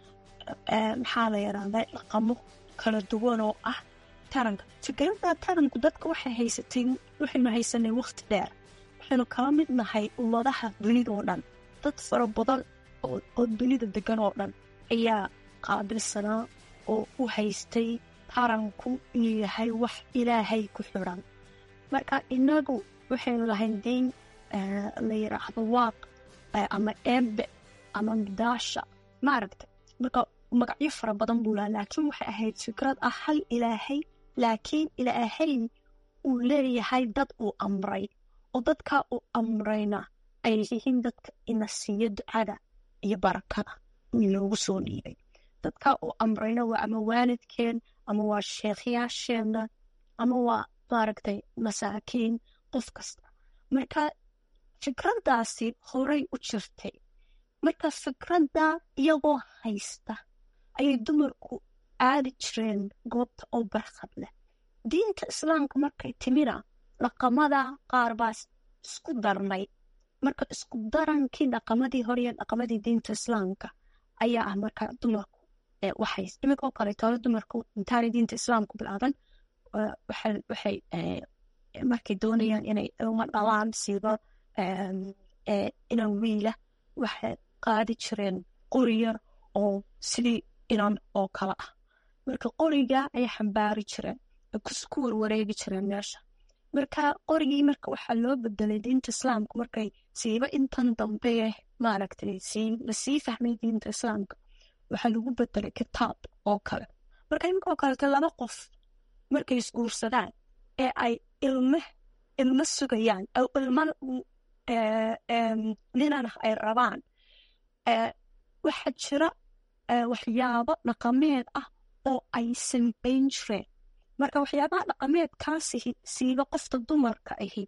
maxaa la yidhahdaa dhaqamo kala duwan oo ah taranka fikradda taranku dadka waxay haysatay waxaynu haysanay waqti dheer waxaynu kala mid nahay ummadaha dunida oo dhan dad fara badan oo dunida degan oo dhan ayaa qaabilsanaa oo u haystay taranku inuu yahay wax ilaahay ku xiran marka inagu waxaynu lahayn diin la yidhaahdo waaq ama eebe ama midaasha maaragtay marka magacyo fara badan buu lahaa laakiin waxay ahayd fikrad ah hal ilaahay laakiin ilaahay uu leeyahay dad uu amray oo dadkaa uu amrayna ay yihiin dadka ina siiyo ducada iyo barakada inoogu soo dhiibay dadkaa uu amrayna waa ama waalidkeen ama waa sheekhyaasheenna ama waa maaragtay masaakiin qof kasta marka fikraddaasi horay u jirtay marka fikradda iyagoo haysta ayay dumarku aadi jireen goobta oo barkhad leh diinta islaamka markay timina dhaqamada qaar baa isku darnay marka isku darankii dhaqamadii hore iyo dhaqamadii diinta islaamka ayaa ah marka dumarku waxay iminkoo kaleeto hore dumarku intaanay diinta islaamku bilaaban waxay markay doonayaan inay uma dhalaan siiba inan wiila waxay qaadi jireen qori yar oo sidii inan oo kale ah marka qoriga ayay xambaari jireen ku warwareegi jireen meesha marka qorigii marka waxaa loo bedelay diinta islaamka markay siiba intan dambe maaragtay lasii fahmay diinta islaamka waxaa lagu bedelay kitaab oo kale marka iminkaoo kaleeto laba qof markay isguursadaan ee ay ilme ilmo sugayaan oo ilma ninana ay rabaan waxaa jira waxyaabo dhaqameed ah oo ay sambayn jireen marka waxyaabaha dhaqameedkaasi siiba qofta dumarka ahi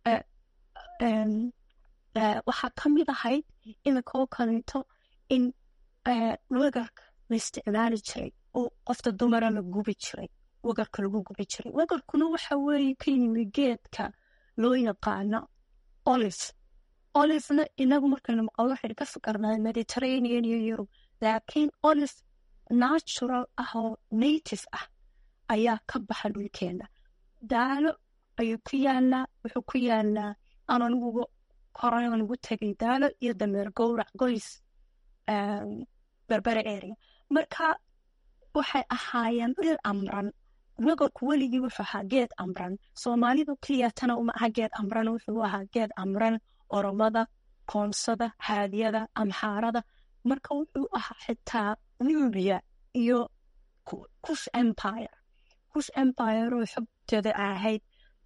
waxaa ka mid ahayd iminkoo kaleeto in wegarka la isticmaali jiray oo qofta dumara la gubi jiray wegarka lagu gubi jiray wegarkuna waxa weeye ka yimi geedka loo yaqaano olive olivena inagu markaynu maqlo waxaynu ka fikirnaa mediterranean iyo yurub laakiin olive natural ah oo native ah ayaa ka baxa dhulkeena daalo ayuu ku yaalaa wuxuu ku yaalaa aan aniguga koran ugu tegay daalo iyo dameer gowrac goys berbere area marka waxay ahaayeen dhir amran wegarku weligii wuxuu ahaa geed amran soomaalidu keliyatana uma aha geed amran wuxuu ahaa geed amran oromada koonsada haadiyada amxaarada marka wuxuu ahaa xitaa nubiya iyo kush empire kush empire oo xogteeda ahayd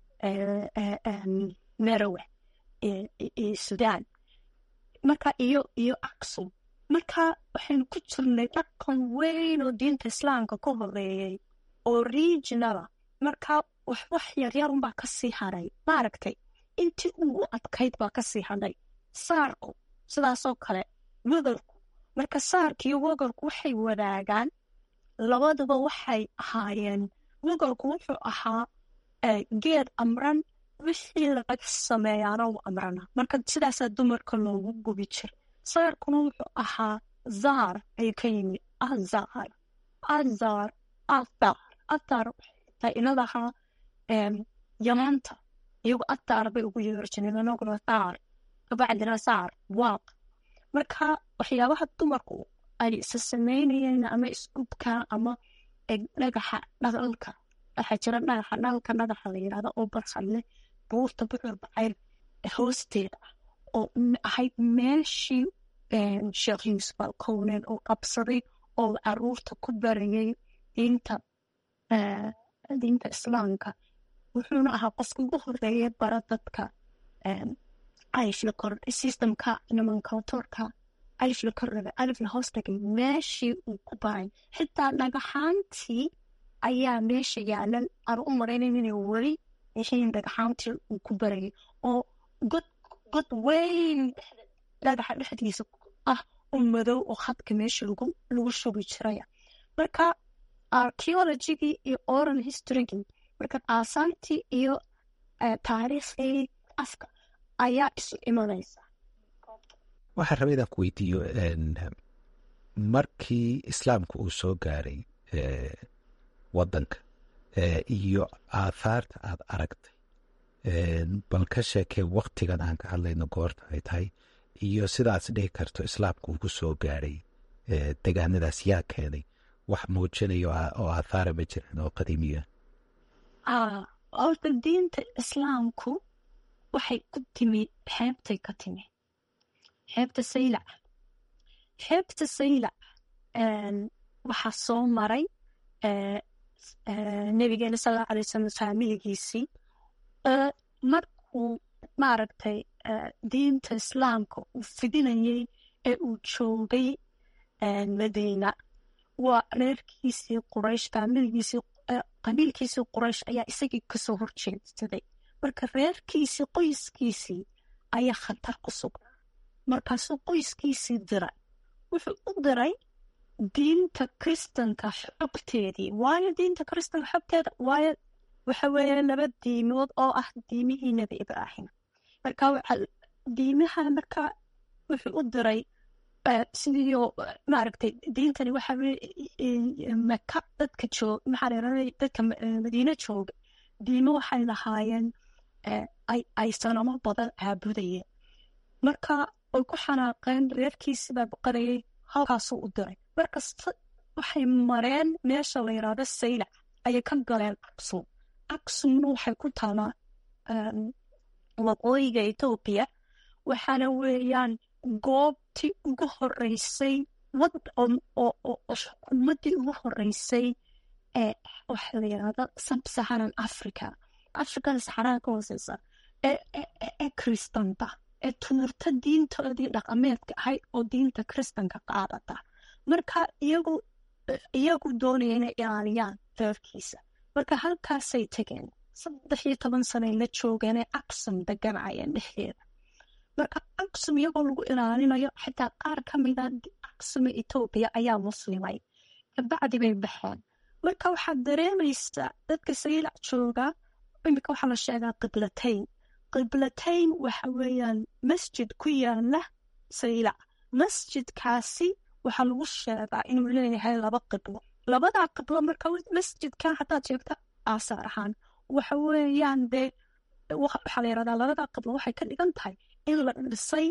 merowe iyo sudan marka iyo iyo aksum marka waxaynu ku jirnay dhaqan weyn oo diinta islaamka ka horeeyey oo regionala marka waxwax yaryarunbaa kasii haray maaragtay intii ugu adkayd baa kasii hadhay saarku sidaasoo kale wegarku marka saarka iyo wegarku waxay wadaagaan labaduba waxay ahaayeen wegarku wuxuu ahaa geed amran wixii laga sameeyaana u amrana marka sidaasaa dumarka loogu gubi jiray saarkuna wuxuu ahaa zaar ayuu ka yimi azar azar athar athar waxay inadahaa yamaanta iyagu athar bay ugu yeeri jireen anaguna thaar kabacdina saar waaq marka waxyaabaha dumarku ay isa sameynayeen ama isgubka ama dhagaxa dhaqalka waxaa jira dhagaxa dhalka dhagaxa la yidhahda oo barxadle buurta bucur bacayr hoosteeda oo ahayd meeshii sheekh yuusuf alkownen oo qabsaday oo caruurta ku barayay diinta diinta islaamka wuxuuna ahaa qofka ugu horeeya bara dadka alifla kordhay systemka nomenclatorka alifla kordhaga alifla hoos dhagay meeshii uu ku baray xitaa dhagaxaantii ayaa meesha yaalan aan u maraynayn inay weli yihiin dhagaxaantii uu ku barayay oo god god weyn dhagaxa dhexdiisa ah oo madow oo khadka meesha lagu lagu shubi jiraya marka archaeologigii iyo oral historygii marka aasaantii iyo taariikhdii afka ayaa isu imanaysa waxaan rabay inaan ku weydiiyo markii islaamka uu soo gaaray wadanka iyo aathaarta aad aragtay bal ka sheekee waktigan aan ka hadlayno goorta ay tahay iyo sidaas dhihi karto islaamka uu ku soo gaaray degaanadaas yaa keenay wax muujinayo oo aathaara ma jiraan oo qadiimiya horta diinta islaamku waxay ku timi xeebtay ka timi xeebta saylac xeebta saylac waxaa soo maray nabigeena sal alla alay wasalam faamiligiisii markuu maaragtay diinta islaamka uu fidinayay ee uu joogay madiina waa reerkiisii quraysh faamiligiisii qabiilkiisii quraysh ayaa isagii kasoo horjeedsaday marka reerkiisii qoyskiisii ayaa khatar ku sugnaa markaasuu qoyskiisii diray wuxuu u diray diinta kristanka xogteedii waayo diinta kristanka xogteeda waayo waxa weeye laba diimood oo ah diimihii nebi ibraahim marka diimaha marka wuxuu u diray sidiio maaragtay diintani waxa maka dadka joog maxaa leedahay dadka madiine jooga diimo waxay lahaayeen ay sanamo badan caabudayeen marka way ku xanaaqeen reerkiisibaa boqorayay halkaasuu u diray markasta waxay mareen meesha la yidhaahdo saylac ayay ka galeen aksum aksumna waxay ku taalaa waqooyiga etoobiya waxaana weeyaan goobtii ugu horeysay xukuumaddii ugu horeysay ee waxa la yidhaahdo sabsaharan africa africada saxaraha ka hooseysa ee kristanta ee tuurta diintoodii dhaqameedka ahayd oo diinta kristanka qaadata marka iyagu iyagu doonaya inay ilaaliyaan reerkiisa marka halkaasay tegeen saddex iyo toban sanay la joogeenee aksum deganayeen dhexdeeda marka aksum iyagoo lagu ilaalinayo xitaa qaar ka mida aksuma etoobiya ayaa muslimay kabacdi bay baxeen marka waxaad dareemaysaa dadka saylac jooga imika waxaa la sheegaa qiblatayn qiblatayn waxa weeyaan masjid ku yaala saylac masjidkaasi waxaa lagu sheegaa inuu leeyahay laba qiblo labadaa qiblo marka masjidka haddaad sheegta aasaar ahaan waxa weeyaan dee waxaa la yirahdaa labadaa qiblo waxay ka dhigan tahay in la dhisay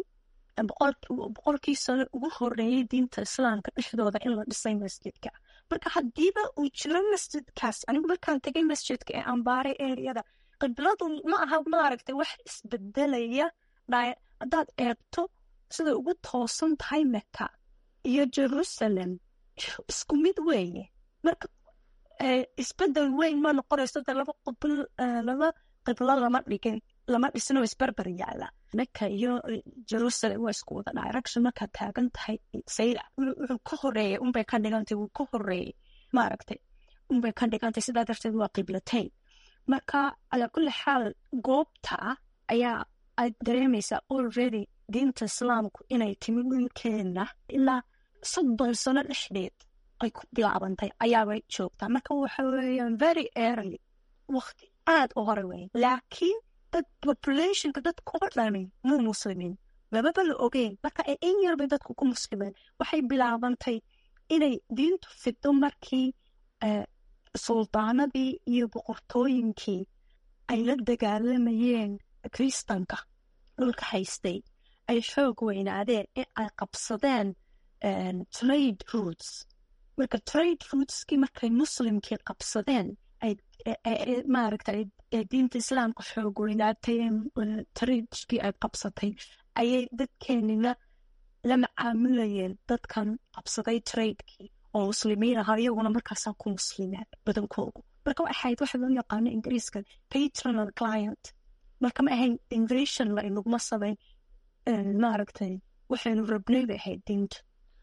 boqolkii sano ugu horeeyey diinta islaamka dhexdooda in la dhisay masjidka marka haddiiba uu jiro masjidkaas anigu markaan tegay masjidka ee ambaaray ereyada qibladu ma aha maaragtay wax isbedelaya haddaad eegto siday ugu toosan tahay meka iyo jerusalem isku mid weeye marka isbedel weyn ma noqonayso de laba qibl laba qiblo lama dhigin lama dhisno isberber yaala meka iyo jerusalem waa isku wada direction markaad taagan tahay sayla wuxuu ka horeeyay unbay ka dhigantay wuu ka horeeyey maaragtay unbay ka dhigantay sidaa darteed waa qiblatayn marka calaa kulli xaal goobta ayaa aad dareemaysaa already diinta islaamku inay timi dhulkeena ilaa soddon sano dhexdeed ay ku bilaabantay ayaabay joogtaa marka waxa weeyaan very early waqti aad u hore weyn laakiin dad populationka dadka oo dhami muu muslimiin lababa la ogeyn marka ee in yarbay dadku ku muslimeen waxay bilaabantay inay diintu fido markii suldaanadii iyo boqortooyinkii ay la dagaalamayeen kristanka dhulka haystay ay xoog weynaadeen in ay qabsadeen trade roots marka trade rootskii markay muslimkii qabsadeen maaragta diinta islaamka xoog weynaatay tradeskii ay qabsatay ayay dadkeenina la macaamulayeen dadkan qabsaday tradekii oo muslimiin ahaa iyaguna markaasaa ku muslimeen badankoodu marka waxay ahayd waxa loo yaqaano ingiriiska patronal client marka ma ahayn invasion la inaguma samayn maaragtay waxaynu rabnay bay ahayd diinta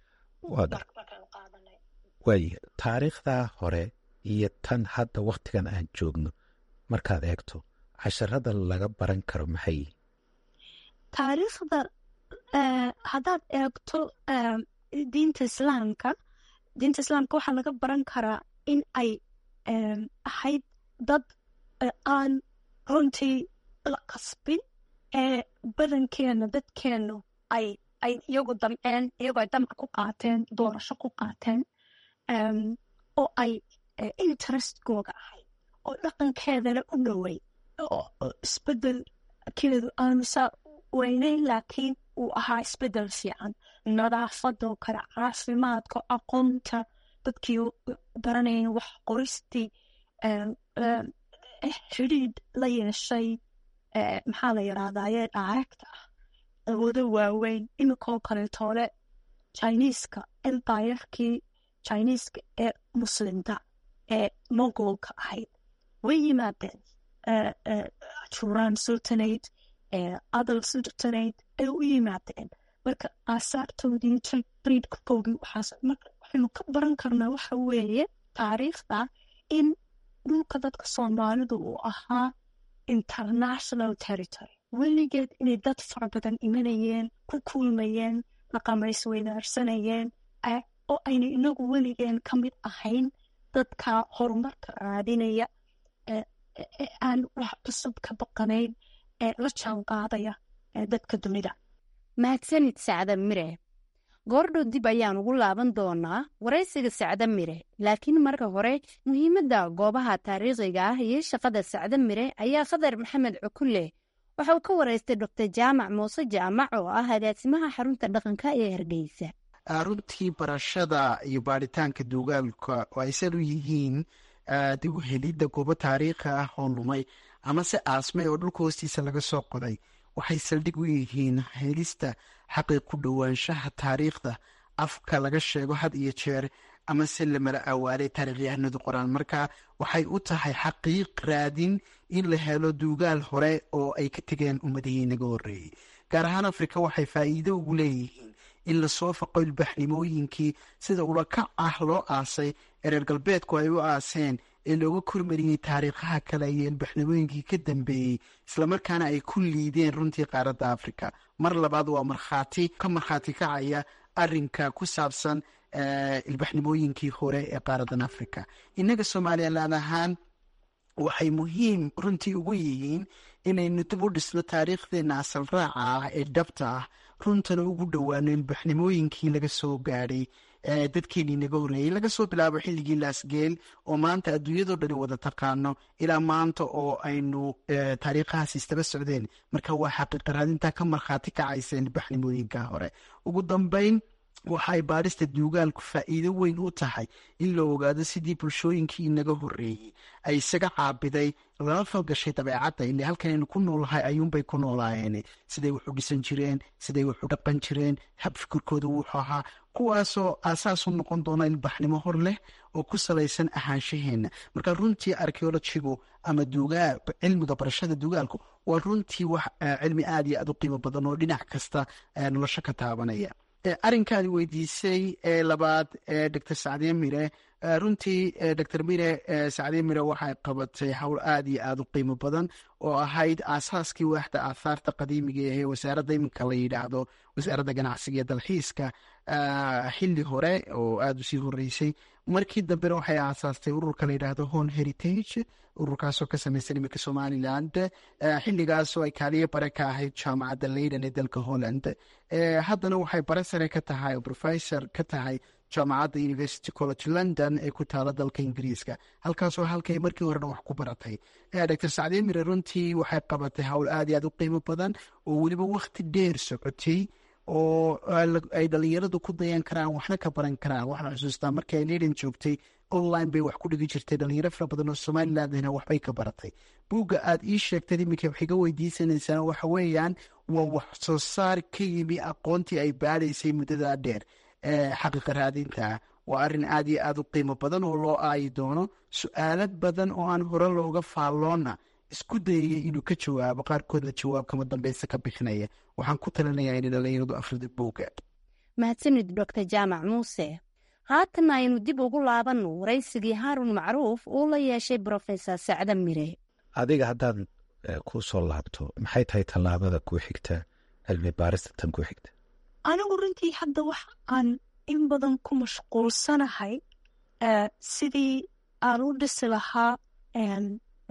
waaya taariikhdaa hore iyo tan hadda wakhtigan aan joogno markaad eegto casharada laga baran karo maxay yihin taariikhda haddaad eegto diinta islaamka diinta islaamka waxaa laga baran karaa in ay ahayd dad aan runtii la qasbin ee badankeena dadkeenu ay ay iyagu damceen iyagoo ay damca ku qaateen doorasho ku qaateen oo ay interestkooga ahayd oo dhaqankeedana u dhowey oo isbedelkeedu aanu saa weyneyn laakiin uu ahaa isbedel fiican nadaafadoo kale caafimaadka aqoonta dadkii baranayeen wax qoristii xidhiidh la yeeshay maxaa la yidhahdayee directa ah awoodo waaweyn iminkoo kaleetoole chiniiska empirekii chiniiska ee muslimka ee mogolka ahayd way yimaadeen juraan sultanate adal sultanate ay u yimaadeen marka aasaartoodii triidkoogii waxaas marka waxaynu ka baran karnaa waxa weeye taariikhda in dhulka dadka soomaalidu uu ahaa international territory weligeed inay dad fara badan imanayeen ku kulmayeen dhaqamays weydaarsanayeen oo ayna inagu weligeen ka mid ahayn dadka horumarka raadinaya aan wax cusub ka baqanayn ee la jaan qaadaya dadka dunida mahadsanid sacda mire goordhow dib ayaan ugu laaban doonaa waraysiga sacda mire laakiin marka hore muhiimadda goobaha taariikhiga ah iyo shaqada sacda mire ayaa khadar maxamed cukulle waxa uu ka waraystay doctor jaamac muuse jaamac oo ah agaasimaha xarunta dhaqanka ee hargeysa runtii barashada iyo baaritaanka duugaalka oo aysan u yihiin dib u helidda goobo taariikhi ah oo lumay amase aasmay oo dhulka hoostiisa laga soo qoday waxay saldhig u yihiin helista xaqii ku dhowaanshaha taariikhda afka laga sheego had iyo jeer amase lamala awaalay taarikhyahanadu qoraan marka waxay u tahay xaqiiq raadin in la helo duugaal hore oo ay ka tegeen ummadihii naga horeeyey gaar ahaan afrika waxay faa'iido ugu leeyihiin in lasoo faqo ilbaxnimooyinkii sida ulakac ah loo aasay ee reer galbeedku ay u aaseen ee looga kormariyey taariikhaha kale iyo ilbaxnimooyinkii ka dambeeyey islamarkaana ay ku liideen runtii qaaradda afrika mar labaad waa markhaati ka markhaati kacaya arinka ku saabsan ilbaxnimooyinkii hore ee qaaradan afrika innaga somalilan ahaan waxay muhiim runtii ugu yihiin inaynu dib u dhisno taariikhdeena asal raaca ah ee dhabta ah runtana ugu dhowaano ilbaxnimooyinkii laga soo gaadhay dadkeenii naga horeeyey laga soo bilaabo xilligii laasgeel oo maanta adduunyadoo dhani wada taqaano ilaa maanta oo aynu taariikhahaas istaba socdeen marka waa xaqiiqaraadintaa ka markhaati kacaysa ilbaxnimooyinka hore ugu dambeyn waxay baadhista duugaalku faa'iido weyn u tahay in la ogaado sidii bulshooyinkii inaga horeeyey ay isaga caabiday lala falgashay dabeecadda ile halkanaynu ku noolahay ayuunbay ku noolaayeen siday wax u dhisan jireen siday wax u dhaqan jireen hab fikirkooda wuxuu ahaa kuwaasoo aasaas u noqon doona ilbaxnimo hor leh oo ku salaysan ahaanshaheenna marka runtii archeologigu ama duugaal cilmiga barashada duugaalku waa runtii wax cilmi aad iyo aad u qiimo badan oo dhinac kasta nolosho ka taabanaya arrinkaadi weydiisay ee labaad ee doctor sacdiye mire runtii doctor mire sacdiye mire waxay qabatay howl aad iyo aad u qiimo badan oo ahayd aasaaskii waaxda aahaarta qadiimiga ee wasaaradda iminka la yidhaahdo wasaaradda ganacsiga iyo dalxiiska xili hore oo aada usii horeysay markii dambena waxay aasaastay ururka la yidhaahdo hon heritage ururkaasoo ka sameysan iminka somaliland xiligaasoo ay kaaliyo bare ka ahayd jaamacadda leyden ee dalka holland haddana waxay bare sare ka tahay oo professor ka tahay jaamacadda university college london ee ku taala dalka ingiriiska halkaasoo halkay markii horena wax ku baratay doctor sacdiye mire runtii waxay qabatay howl aad iyo aad u qiimo badan oo weliba wakti dheer socotay oo ay dhalinyaradu ku dayan karaan waxna ka baran karaan waxaan xusuustaa markii ay leyden joogtay online bay wax ku dhigi jirtay dhalinyaro fara badan oo somalilandna waxbay ka baratay buugga aad ii sheegtay iminka wax iga weydiisanaysaan waxa weeyaan waa wax soo saar ka yimi aqoontii ay baadhaysay muddadaa dheer xaqiiqa raadinta waa arrin aad iyo aad u qiimo badan oo loo aayi doono su-aalad badan oo aan hore looga faalloona isku dayaya inuu ka jawaabo qaarkoodna jawaab kama dambeysa ka bixinaya waxaan ku talinayaa inay dhalinyaradu afrida buugga mahadsanid doctor jaamac muuse haatana aynu dib ugu laabanno waraysigii haarun macruuf uu la yeeshay brofesor sacda mire adiga haddaan ku soo laabto maxay tahay tallaabada kuu xigta cilmi baarista tan kuu xigta anigu runtii hadda wax aan in badan ku mashquulsanahay sidii aan u dhisi lahaa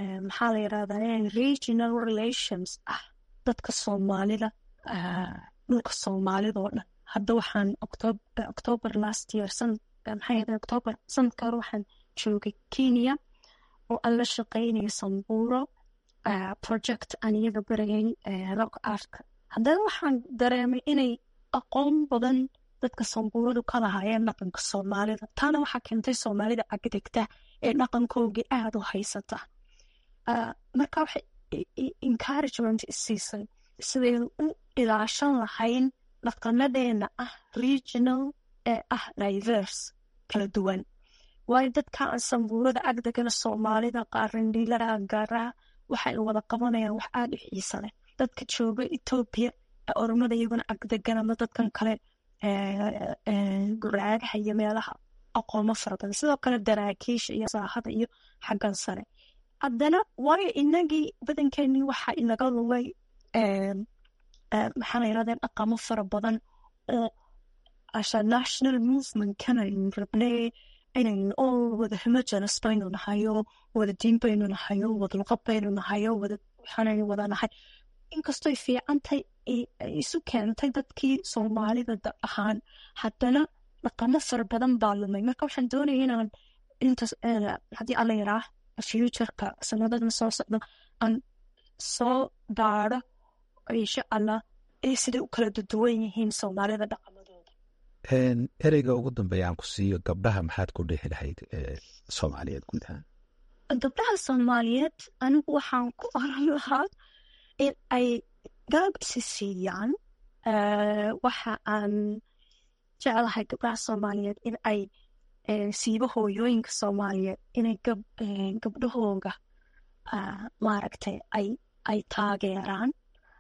maxaa la yirahdaa regional relations ah dadka soomaalida dhulka soomaalida oo dhan hadda waxaan october last year maxay october sanadka hore waxaan joogay kenya oo aan la shaqeynayo sambuuro project aan iyaga barayay rock artka haddana waxaan dareemay inay aqoon badan dadka sambuuradu ka lahaayeen dhaqanka soomaalida taana waxaa keentay soomaalida agdegta ee dhaqankoogii aada u haysata marka waxay encouragement isiisay sidaynu u ilaashan lahayn dhaqanadeena ah regional ee ah diverse kala duwan waayo dadka aan sambuurada agdegana soomaalida qaarandhiilaha gaaraha waxay wada qabanayaan wax aada u xiisa leh dadka jooga etoobiya oromada iyaguna agdegan ama dadkan kale guraagaha iyo meelaha aqoomo fara badan sidoo kale daraakiisha iyo saahada iyo xaggan sare haddana waayo inagii badankeenii waxaa inaga lumay maxaa la yirahdee dhaqamo fara badan oo asha national movement kanaynu rabnay inaynu oo wada homogenes baynu nahayo wada diin baynu nahayo wada luqad baynu nahayo wada waxaanaynu wada nahay inkastoy fiicantahay isu keentay dadkii soomaalida da ahaan haddana dhaqamo fara badan baa lumay marka waxaan doonaya inaan intaas haddii alla yaraa futureka sanadadan soo socda aan soo baaro insha allah ee siday u kala duduwan yihiin soomaalida dhaqamadooda ereyga ugu dambeeya aan ku siiyo gabdhaha maxaad ku dhihi lahayd soomaaliyeed guud ahaan gabdhaha soomaaliyeed anigu waxaan ku oran lahaa in ay garab isi siiyaan waxa aan jeclahay gabdhaha soomaaliyeed in ay siiba hooyooyinka soomaaliyeed inay gabdhahooga maaragtay ay ay taageeraan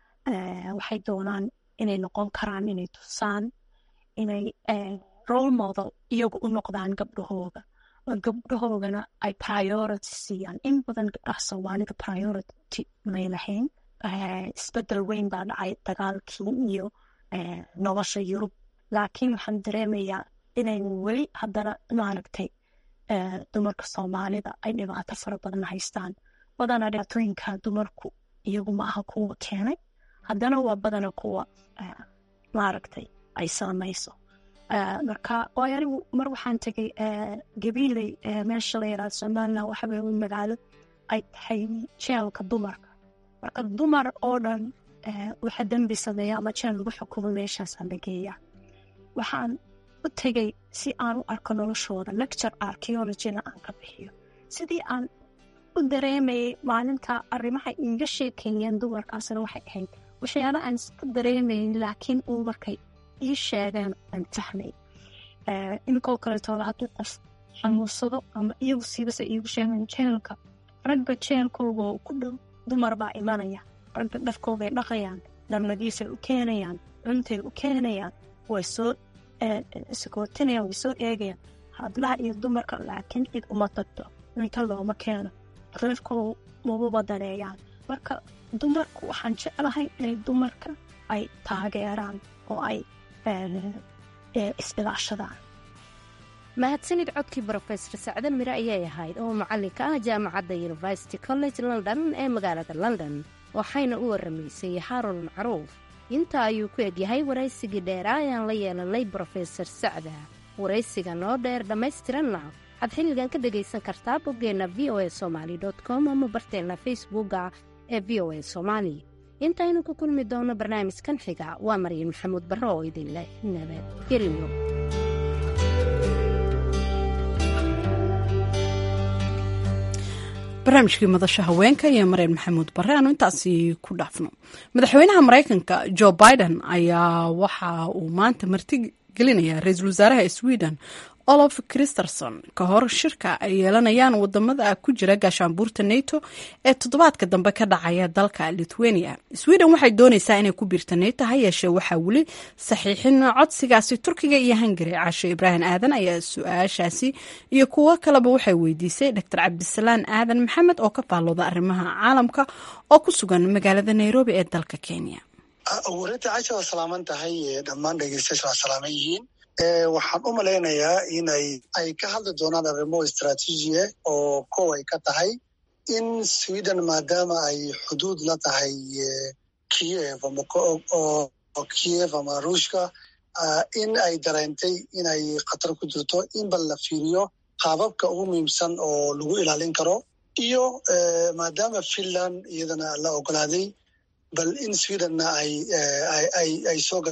waxay doonaan inay noqon karaan inay tusaan inay role model iyagu u noqdaan gabdhahooga gabdhahoogana ay priority siiyaan in badan gabdhaha soomaalida priority may lahayn isbedel weyn baa dhacay dagaalkii iyo nolosha yurub laakiin waxaan dareemayaa inaynu weli haddana maaragtay dumarka soomaalida ay dhibaato fara badan haystaan badana dhibaatooyinka dumarku iyagu ma aha kuwa keenay haddana waa badana kuwa maaragtay ay saamayso marka waayo anigu mar waxaan tegay gabiiley meesha la yaraado somaliland waxaweye magaalo ay tahay jeelka dumarka marka dumar oo dhan waxa dembi sameeya ama jeel lagu xukumo meeshaasaan la geeyaa waxaan u tegay si aan u arko noloshooda lecture archeologina aan ka bixiyo sidii aan u dareemayay maalinta arrimaha iiga sheekeeyeen dumarkaasna waxay ahayd waxyaala aan iska dareemayn laakiin uu markay ii sheegeen aan fahmay inkoo kaletooda hadduu qof xanuunsado ama iyagu siibase iigu sheegeen jeelka ragga jeelkooga ku dhow dumar baa imanaya ragga dhafkooday dhaqayaan dharnadiisay u keenayaan cuntay u keenayaan way soo sakootinayaan way soo eegayaan hadlaha iyo dumarka laakiin cid uma tagto cunto looma keeno reerkooda mababa daneeyaan marka dumarku waxaan jeclahay inay dumarka ay taageeraan oo ay isbilaashadaan mahadsanid codkii brofesor sacde mire ayay ahayd oo macallinka ah jaamacadda university college london ee magaalada london waxayna u waramaysay haarun macruuf intaa ayuu ku egyahay waraysigii dheeraa ayaan la yeelanay brofesor sacda waraysiga noo dheer dhammaystiranna waxaad xilligan ka dhegaysan kartaa boggeenna v o a somaali com ama barteenna facebooka ee v o a somaali intaynu ku kulmi doonno barnaamijkan xiga waa maryan maxamuud barre oo idin leh nabadgelyo barnaamijkii madasha haweenka iyo mareen maxamuud bare aanu intaasi ku dhaafno madaxweynaha maraykanka jo biden ayaa waxa uu maanta marti gelinaya ra-iisul wasaaraha sweden olof christerson ka hor shirka ay yeelanayaan wadamada ku jira gaashaanbuurta nato ee toddobaadka dambe ka dhacaya dalka lithuania sweden waxay dooneysaa inay ku biirta nato ha yeeshee waxaa weli saxiixin codsigaasi turkiga iyo hungari caasho ibraahim aadan ayaa su-aashaasi iyo kuwo kaleba waxay weydiisay dor cabdisalaan aadan maxamed oo ka faallooda arrimaha caalamka oo ku sugan magaalada nairobi ee dalka kenya warinta casha waa salaaman tahay dhammaan dhegeystayaasha waa salaaman yihiin waxaan u malaynayaa inay ay ka hadli doonaan arrimo istraatiijiya oo kow ay ka tahay in sweden maadaama ay xuduud la tahay kiev oo kiev ama ruushka in ay dareentay inay khatar ku jirto in bal la fiiriyo qaababka ugu muhiimsan oo lagu ilaalin karo iyo maadaama finland iyadana la ogolaaday bal in swedenna ay soo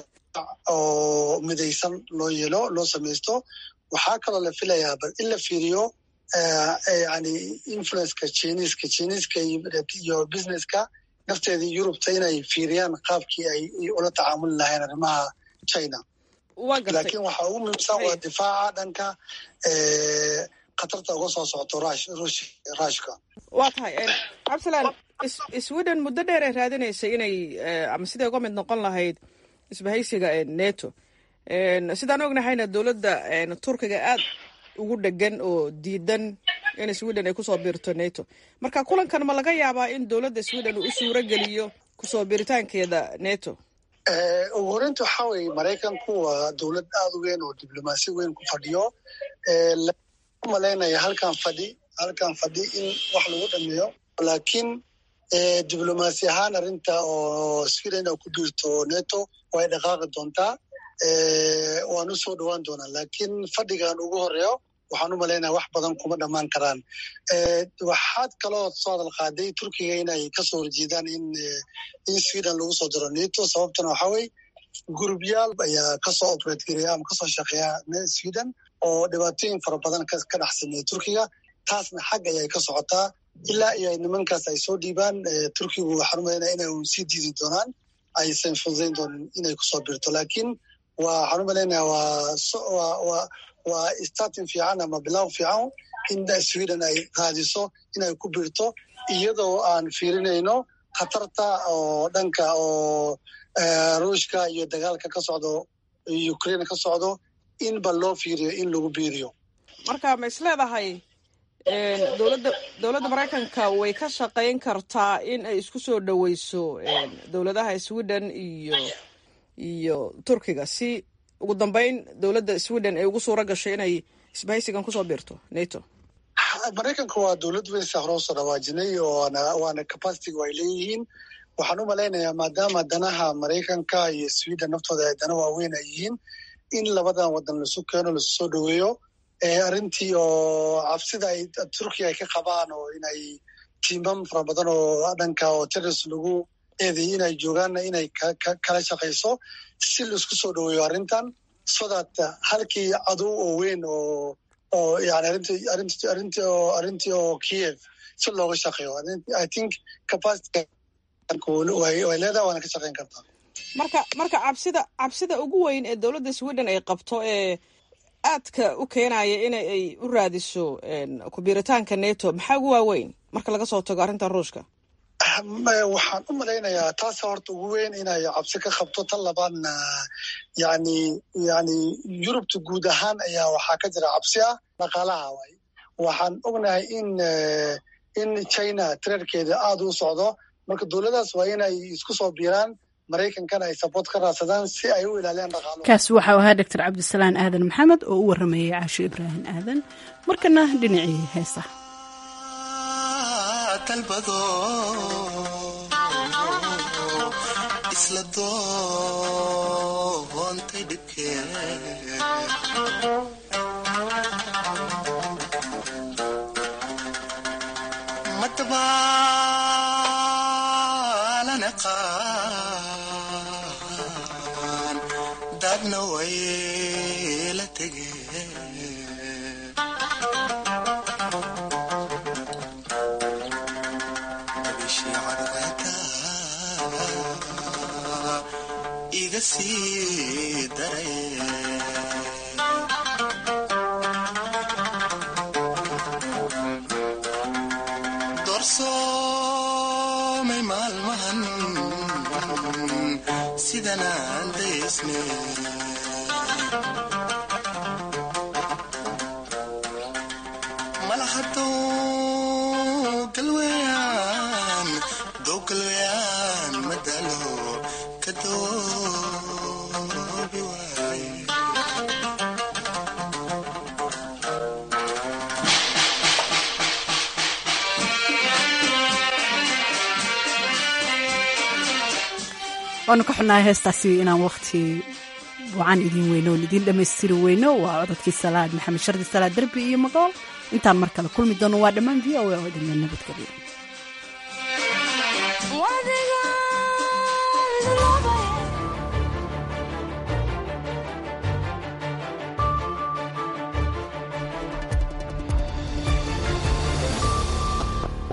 oo midaysan loo yeelo loo samaysto waxaa kaloo la filayaa bal in la fiiriyo yani influenceka chiniiska chiniiska iyo businesska nafteedii yurubta inay fiiriyaan qaabkii ay ula tacaamuli lahayn arrimaha china laakiin waxaa ugu muhiimsan waa difaaca dhanka khatarta uga soo socoto ruushka waa tahay cabdisalaan sweden muddo dheer ay raadinaysay inay ama siday uga mid noqon lahayd isbahaysiga neto sidaan ognahayna dowladda turkiga aad ugu dhegan oo diidan in sweden ay kusoo biirto neto marka kulankan ma laga yaabaa in dowladda sweden uu u suuro geliyo kusoo biiritaankeeda neto ugu horeynta waxaa weye maraykanku waa dowlad aada u weyn oo diblomaasi weyn ku fadhiyo malaynaya halkan fadhi halkan fadhi in wax lagu dhameeyo laakiin diblomaasi ahaan arrinta oo sweden oo ku biirto neto way dhaqaaqi doontaa waan u soo dhowaan doonaa laakiin fadhigan ugu horeeyo waxaan u malaynaya wax badan kuma dhammaan karaan waxaad kaloo soo hadal qaaday turkiga inay kasoo horjeedaan in in sweden lagu soo diro neto sababtana waxaa weye gurubyaal ayaa kasoo operate gareeya ama kasoo shaqeeya sweden oo dhibaatooyin fara badan ka dhex sameeya turkiga taasna xag ayay ka socotaa ilaa iyo nimankaas ay soo dhiibaan turkigu waxaan u malaynaya inay sii diidi doonaan aysan fududayn doonin inay kusoo birto laakiin waxaan u malaynaya waa waa starting fiican ama bilow fiican in sweden ay raadiso inay ku birto iyadoo aan fiirinayno khatarta oo dhanka oo ruushka iyo dagaalka ka socdo ukraine ka socdo in ba loo fiiriyo in lagu biiriyo marka ma is leedahay dowladda dowladda maraykanka way ka shaqayn kartaa in ay isku soo dhoweyso dowladaha sweden iyo iyo turkiga si ugu dambeyn dowladda sweden ay ugu suura gashay inay isbahaysigan kusoo biirto nato maraykanka waa dowlad weyn sa hore usoo dhawaajinay oona waana capacitiga ay leeyihiin waxaan u malaynayaa maadaama danaha maraykanka iyo sweden naftooda ay dana waaweyn ay yihiin in labadan wadan lasu keeno lasu soo dhoweeyo arrintii oo cabsida ay turkiya ay ka qabaan oo inay tiimam fara badan oo dhanka oo terrorist lagu eedeeyey inay joogaanna inay kala shaqayso si laisku soo dhoweeyo arrintan so that halkii cadow oo weyn oo oo yani arrintii arrintii arrintii oo arrintii oo kiev si looga shaqeeyo i think capacity way leedahay waana ka shaqayn kartaa marka marka cabsida cabsida ugu weyn ee dowladda sweden ay qabto ee aadka u keenaya in ay u raadiso kubiiritaanka neto maxaa ugu waaweyn marka laga soo tago arrintan ruushka waxaan u malaynayaa taasa horta ugu weyn inay cabsi ka qabto tan labaadna yani yani yurubta guud ahaan ayaa waxaa ka jira cabsi ah dhaqaalaha waay waxaan ognahay in in china tireerkeeda aada u socdo marka dowladaas waa inay isku soo biiraan maraykankana ay saboort ka raadsadaan si ay u ilaaliyaan dhaqaalo kaasi waxau ahaa doctor cabdisalaan aadan maxamed oo u waramayay caasho ibraahim aadan markana dhinacii heesa dalbado isla doontay dhibkee madabaalana qaan daadna way la tegeen iga sii daray doorsoomay maalmahan sidanaan daysne malahadow galweyaan dow galweyaan madalo kadoobi waay waanu ka xunnahay heestaasi inaan waqti wacan idiin weyno oon idiin dhammaystiri weyno waa codadkii salaad maxamed shardi salaad derbi iyo magool intaan mar kale kulmi doono waa dhammaan v o a oo idinla nabadgelyo